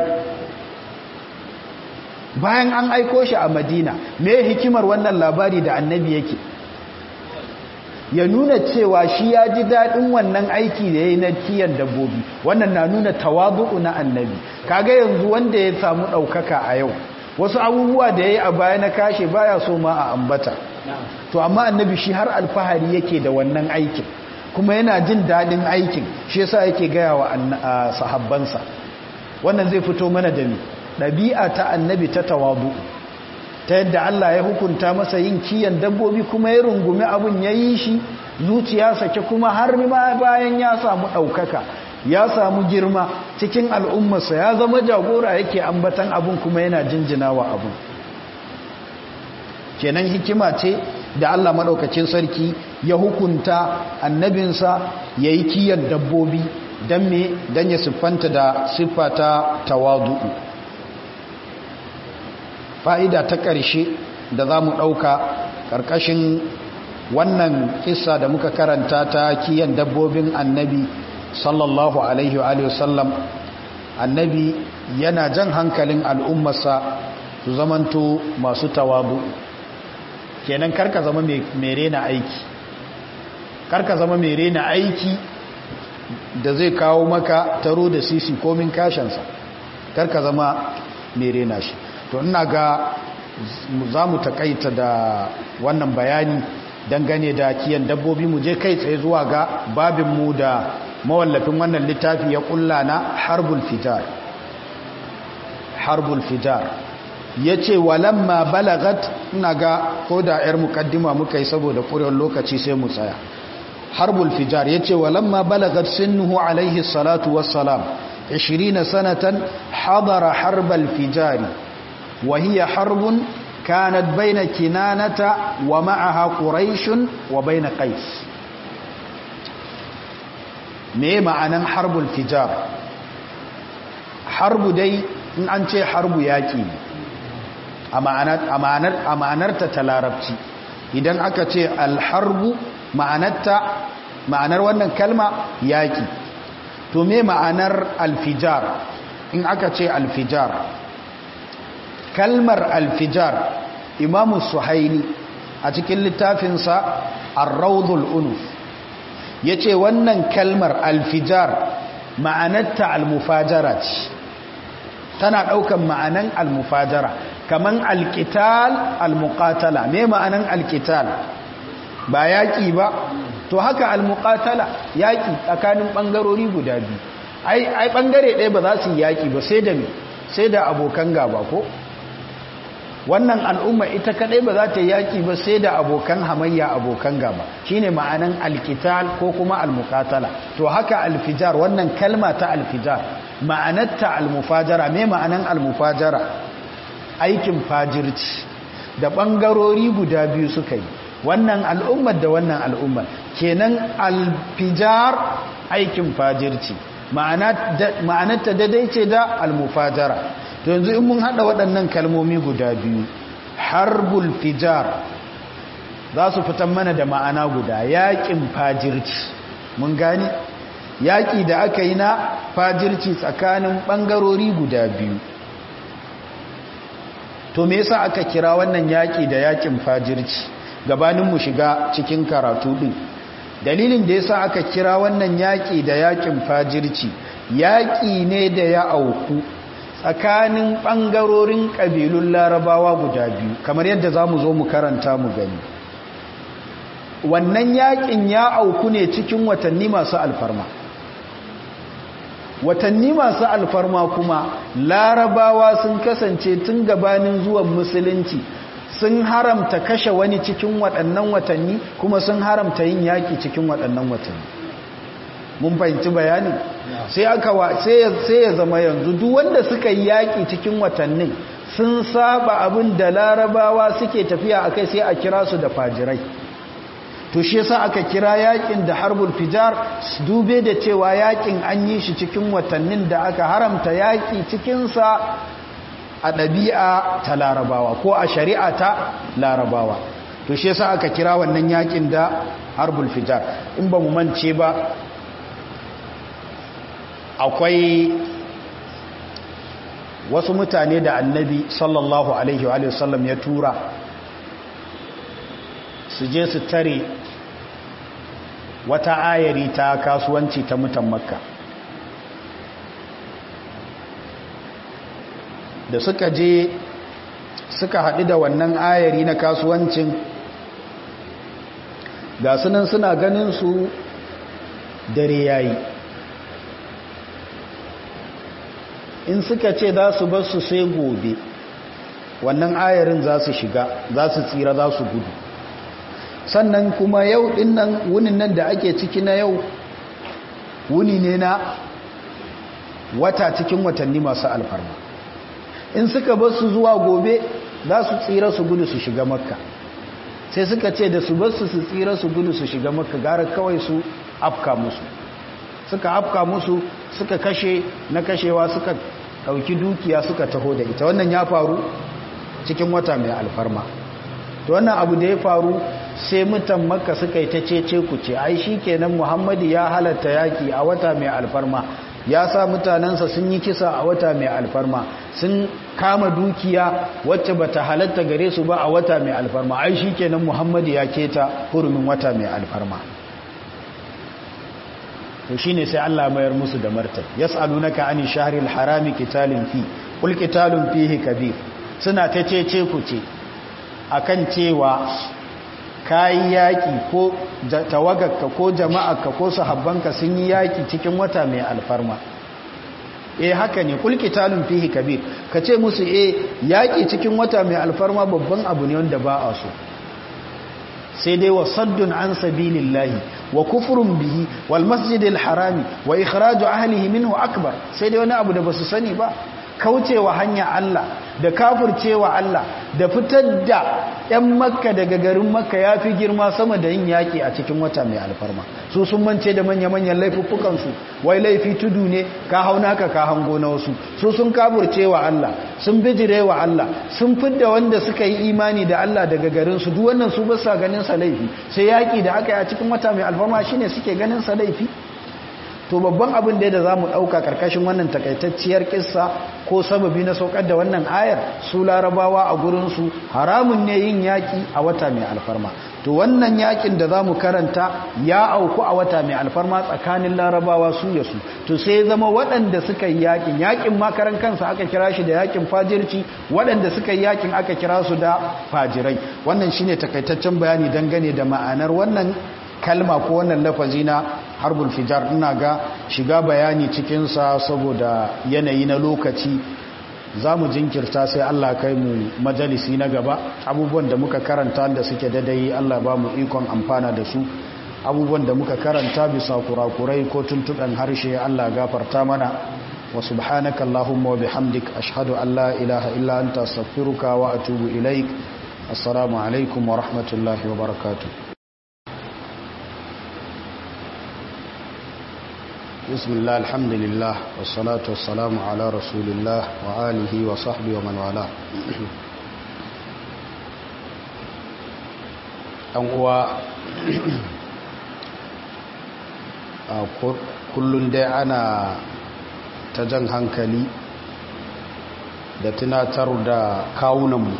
S1: bayan an aiko shi a madina me hikimar wannan labari da annabi yake ya nuna cewa shi ya ji daɗin wannan aiki da ya yi na kiyan dabbobi wannan na nuna tawadu'u na annabi kaga yanzu wanda ya samu ɗaukaka a yau wasu abubuwa da ya yi a baya na kashe baya so ma a ambata to amma annabi shi har alfahari yake da wannan aikin kuma yana jin daɗin aikin shi yasa yake gaya wa sahabbansa wannan zai fito mana da ni ɗabi'a ta annabi ta tawadu ta yadda Allah ya hukunta masa yin kiyan dabbobi kuma ya rungumi abin ya yi shi zuciya sake kuma har ma bayan ya samu ɗaukaka ya samu girma cikin al'ummarsa ya zama jagora yake ambatan abin kuma yana jinjina wa abin kenan hikima ce da Allah maɗaukacin sarki ya hukunta annabinsa ya yi kiyan dabbobi don me don ya siffanta da siffata tawadu'u fa'ida ta ƙarshe da za mu ɗauka ƙarƙashin wannan kisa da muka karanta ta kiyan dabbobin annabi sallallahu alaihi wa sallam annabi yana jan hankalin al'ummarsa su zamanto masu tawadu kenan karka zama mai rena aiki karka zama mai rena aiki da zai kawo maka taro da sisi komin kashansa karka zama mai rena shi to ina ga za mu takaita da wannan bayani dangane da kiyan dabbobi mu je kai tsaye zuwa ga babinmu da mawallafin wannan littafi ya kulla na harbul fitar harbul fitar ya ce walamma balagat ina ga ko da 'yar mukaddima muka yi saboda ƙurewar lokaci sai mu tsaya harbul fitar ya ce walamma balagat sinnuhu alaihi salatu wassalam 20 sanatan hadara harbal fijari وهي حرب كانت بين كنانة ومعها قريش وبين قيس me ma'anan harbul fijar harbu dai in an ce harbu yaƙi a ma'anarta ta larabci idan aka ce alharbu ma'anarta ma'anar wannan kalma yaƙi to me ma'anar alfijar in aka ce alfijar kalmar alfijar imamu suhaini a cikin littafinsa arraudul unuf ya ce wannan kalmar alfijar ma'anarta almufajara ce tana ɗaukan ma'anan almufajara kaman alkital almuqatala me ma'anan alkital ba yaƙi ba to haka almuqatala yaƙi tsakanin ɓangarori guda biyu ai ɓangare ɗaya ba za su yi yaƙi ba sai da me sai da abokan gaba ko wannan al'umma ita kadai ba za ta yaki ba sai da abokan hamayya abokan gaba shine ma'anan alkital ko kuma almuqatala to haka alfijar wannan kalma ta alfijar ma'anarta almufajara me ma'anan almufajara aikin fajirci da bangarori guda biyu suka yi wannan al'ummar da wannan al'ummar kenan alfijar aikin fajirci ma'anarta daidai ce da almufajara to yanzu in mun hada waɗannan kalmomi guda biyu harbul fijar za su fitan mana da ma'ana guda yaƙin fajirci mun gani yaƙi da aka yi na fajirci tsakanin ɓangarori guda biyu to me yasa aka kira wannan yaƙi da yaƙin fajirci gabanin mu shiga cikin karatu ɗin dalilin da yasa aka kira wannan yaƙi da yaƙin fajirci yaƙi ne da ya auku tsakanin ɓangarorin ƙabilun larabawa guda biyu kamar yadda za mu zo mu karanta mu gani wannan yaƙin ya auku ne cikin watanni masu alfarma watanni masu alfarma kuma larabawa sun kasance tun gabanin zuwan musulunci sun haramta kashe wani cikin waɗannan watanni kuma sun haramta yin yaƙi cikin waɗannan watanni mun fahimci bayani sai aka sai ya zama yanzu duk wanda suka yi yaƙi cikin watannin sun saba abin da larabawa suke tafiya akai sai a kira su da fajirai to shi yasa aka kira yaƙin da harbul fijar dube da cewa yaƙin an yi shi cikin watannin da aka haramta yaƙi cikinsa a ɗabi'a ta larabawa ko a shari'a ta larabawa to shi yasa aka kira wannan yaƙin da harbul fijar in ba mu mance ba akwai wasu mutane da annabi sallallahu alaihi wa sallam ya tura su je su tare wata ayari ta kasuwanci ta mutan makka da suka je suka haɗu da wannan ayari na kasuwancin ga sunan suna ganin su dare yayi in suka ce za su bar su sai gobe wannan ayarin za su shiga za su tsira za su gudu sannan kuma yau din nan wunin nan da ake ciki na yau wuni ne na wata cikin watanni masu alfarma in suka bar su zuwa gobe za su tsira su gudu su shiga makka sai suka ce da su bar su su tsira su gudu su shiga makka gara kawai su afka musu suka afka musu suka kashe na kashewa suka ɗauki dukiya suka taho da ita wannan ya faru cikin wata mai alfarma to wannan abu da ya faru sai mutan makka suka yi ta cece ku ce ai shi kenan muhammadu ya halatta yaki a wata mai alfarma ya sa mutanensa sun yi kisa a wata mai alfarma sun kama dukiya wacce bata halatta gare su ba a wata mai alfarma ai shi kenan muhammadu ya keta hurumin wata mai alfarma to shine sai Allah mayar musu da martani yas'alunaka ani shahril harami qitalin fi qul qitalun fihi kabir suna ta cece ku ce akan cewa kai yaki ko tawagarka ko jama'arka ko sahabbanka sun yi yaki cikin wata mai alfarma eh haka ne qul qitalun fihi kabir kace musu eh yaki cikin wata mai alfarma babban abu ne wanda ba a so sai dai wa saddun an sabilillahi wa kufrun bihi wal masjidil harami wa ikhraju ahlihi minhu akbar sai dai wani abu da basu sani ba kaucewa hanya Allah da kafircewa Allah da fitar da 'yan makka daga garin makka ya fi girma sama da yin yaƙi a cikin wata mai alfarma su sun mance da manya-manyan laifuffukansu wai laifi tudu ne ka hau naka ka hango na wasu su sun kaburce wa Allah sun bijire wa Allah sun fidda wanda suka yi imani da Allah daga garinsu duk wannan su ba sa ganin sa laifi sai yaƙi da aka yi a cikin wata mai alfarma shine suke ganin sa laifi to babban abin da za mu ɗauka ƙarƙashin wannan takaitacciyar ƙissa ko sababi na saukar da wannan ayar su larabawa a gurinsu haramun ne yin yaƙi a wata mai alfarma to wannan yaƙin da za mu karanta ya auku a wata mai alfarma tsakanin larabawa su ya su to sai zama waɗanda suka yi yaƙin yaƙin makaran kansa aka kira shi da yaƙin fajirci waɗanda suka yi yaƙin aka kira su da fajirai wannan shine takaitaccen bayani dangane da ma'anar wannan kalma ko wannan lafazi na harbul fijar ina ga shiga bayani cikinsa saboda yanayi na lokaci za mu jinkirta sai Allah kai mu majalisi na gaba abubuwan da muka karanta da suke dadai Allah ba mu ikon amfana da su abubuwan da muka karanta bisa kurakurai ko tuntuɗan harshe Allah gafarta mana wa subhanaka Allahumma wa bihamdik ashhadu an la ilaha illa anta astaghfiruka wa atubu ilaik assalamu alaikum wa rahmatullahi wa barakatuh بسم الله الحمد لله والصلاة والسلام على رسول الله وآله وصحبه ومن والاه ɗan uwa kullum dai ana ta jan hankali da tunatar da kawunanmu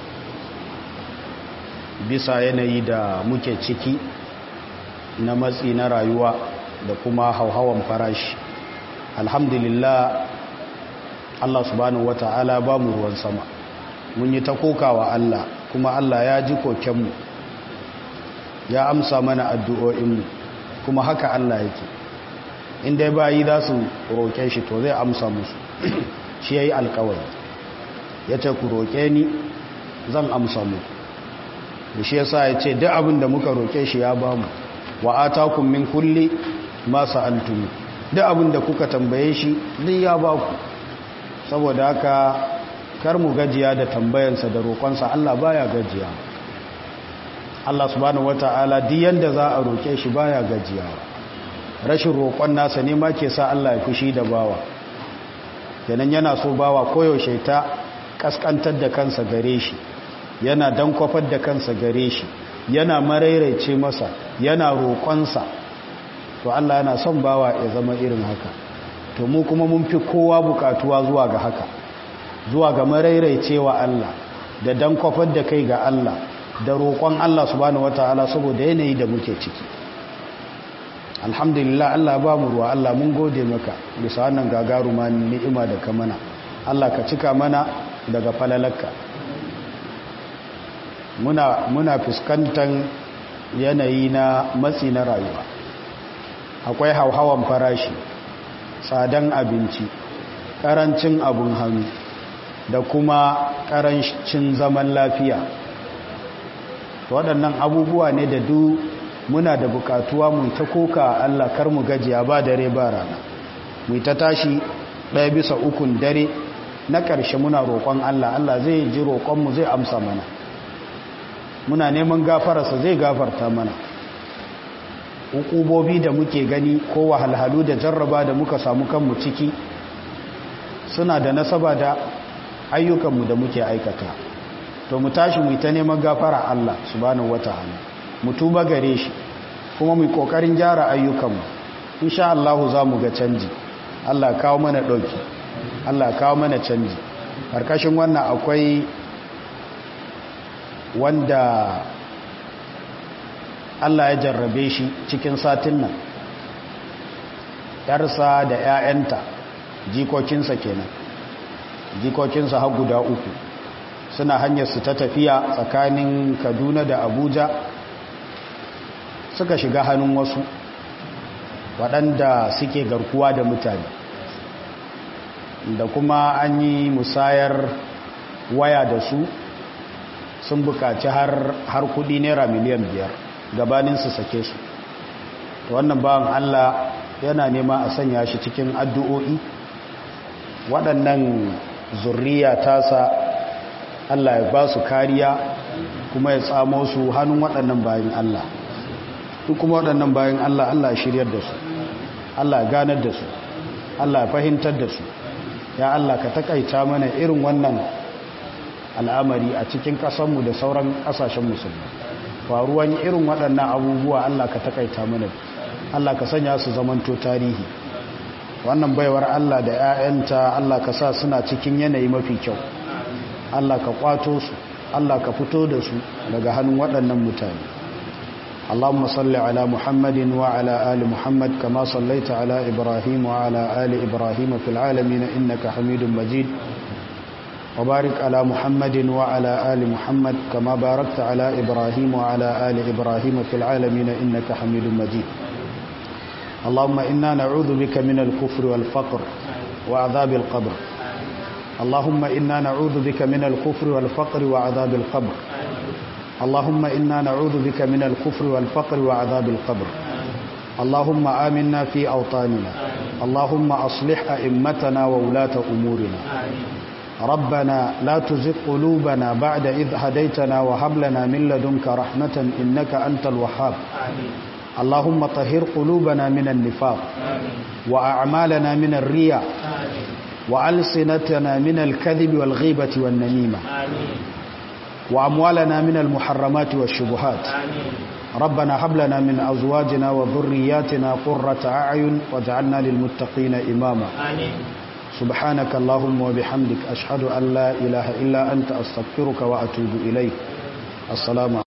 S1: bisa yanayi da muke ciki na matsi na rayuwa da kuma hauhawan farashi alhamdulillah Allah subhanahu wata'ala ba mu ruwan sama mun yi ta kokawa Allah kuma Allah ya ji kokenmu ya amsa mana addu'o'inmu kuma haka Allah yake inda bayi za su roƙe shi to zai amsa musu shi ya yi alkawari ya ce ku roƙe ni zan amsa mu da shi ya sa ya ce duk abin da muka roƙe shi ya ba mu wa atakum min kulli ma sa'altum duk abin da kuka tambaye shi duk ya ba ku saboda haka kar mu gajiya da tambayansa da roƙonsa Allah baya gajiya Allah subhanahu wata'ala duk yanda za a roƙe shi baya gajiya rashin roƙon nasa ne ma ke sa Allah ya fushi da bawa kenan yana so bawa koyaushe ta kaskantar da kansa gare shi yana dankwafar da kansa gare shi yana marairaice masa yana roƙonsa to Allah yana son bawa ya zama irin haka to mu kuma mun fi kowa bukatuwa zuwa ga haka zuwa ga marairaicewa Allah da dankwafar da kai ga Allah da roƙon Allah subhanahu wataala saboda yanayi da muke ciki alhamdulillah Allah ba mu ruwa Allah mun gode maka bisa wannan gagaruma ni'ima da ka mana Allah ka cika mana daga falalarka muna muna fuskantar yanayi na matsi na rayuwa akwai hauhawan farashi tsadan abinci karancin abun hannu da kuma karancin zaman lafiya waɗannan abubuwa ne da du muna da bukatuwa mu ta koka Allah kar mu gajiya ba dare ba rana mu ta tashi ɗaya bisa ukun dare na ƙarshe muna roƙon Allah Allah zai ji roƙonmu zai amsa mana muna neman gafararsa zai gafarta mana hukubobi da muke gani ko wahalhalu da jarraba da muka samu kanmu ciki suna da nasaba da ayyukanmu da muke aikata to mu tashi mu ta neman gafara Allah subhanahu wataala mu tuba gare shi kuma mu kokarin gyara ayyukanmu insha Allah za mu ga canji Allah kawo mana dauki Allah kawo mana canji karkashin wannan akwai wanda Allah ya jarrabe shi cikin satin nan yarsa da 'ya'yanta jikokinsa kenan jikokinsa har guda uku suna hanyar su ta tafiya tsakanin kaduna da abuja suka shiga hannun wasu waɗanda suke garkuwa da mutane da kuma an yi musayar waya da su sun bukaci har kudi naira miliyan biyar gabanin su sake su wannan bawan Allah yana nema a sanya shi cikin addu'o'i waɗannan zurriya tasa Allah ya ba su kariya kuma ya tsamo su hannun waɗannan bayan Allah duk kuma waɗannan bayan Allah Allah shiryar da su Allah ganar da su Allah fahimtar da su ya Allah ka takaita mana irin wannan al'amari a cikin ƙasanmu da sauran ƙasashen musulmi faruwan irin waɗannan abubuwa Allah ka takaita mana Allah ka sanya su zamanto tarihi wannan baiwar Allah da 'ya'yanta Allah ka sa suna cikin yanayi mafi kyau Allah ka kwato su Allah ka fito da su daga hannun waɗannan mutane اللهم صل على محمد وعلى آل محمد كما صليت على إبراهيم وعلى آل إبراهيم في العالمين إنك حميد مجيد وبارك على محمد وعلى آل محمد كما باركت على إبراهيم وعلى آل إبراهيم في العالمين إنك حميد مجيد اللهم إنا نعوذ بك من الكفر والفقر وعذاب القبر اللهم إنا نعوذ بك من الكفر والفقر وعذاب القبر اللهم إنا نعوذ بك من الكفر والفقر وعذاب القبر اللهم آمنا في أوطاننا اللهم أصلح أئمتنا وولاة أمورنا ربنا لا تزغ قلوبنا بعد إذ هديتنا وهب لنا من لدنك رحمة إنك أنت الوهاب اللهم طهر قلوبنا من النفاق وأعمالنا من الرياء وألسنتنا من الكذب والغيبة والنميمة وأموالنا من المحرمات والشبهات ربنا هب لنا من أزواجنا وذرياتنا قرة أعين واجعلنا للمتقين إماما سبحانك اللهم وبحمدك أشهد أن لا إله إلا أنت أستغفرك وأتوب إليك السلام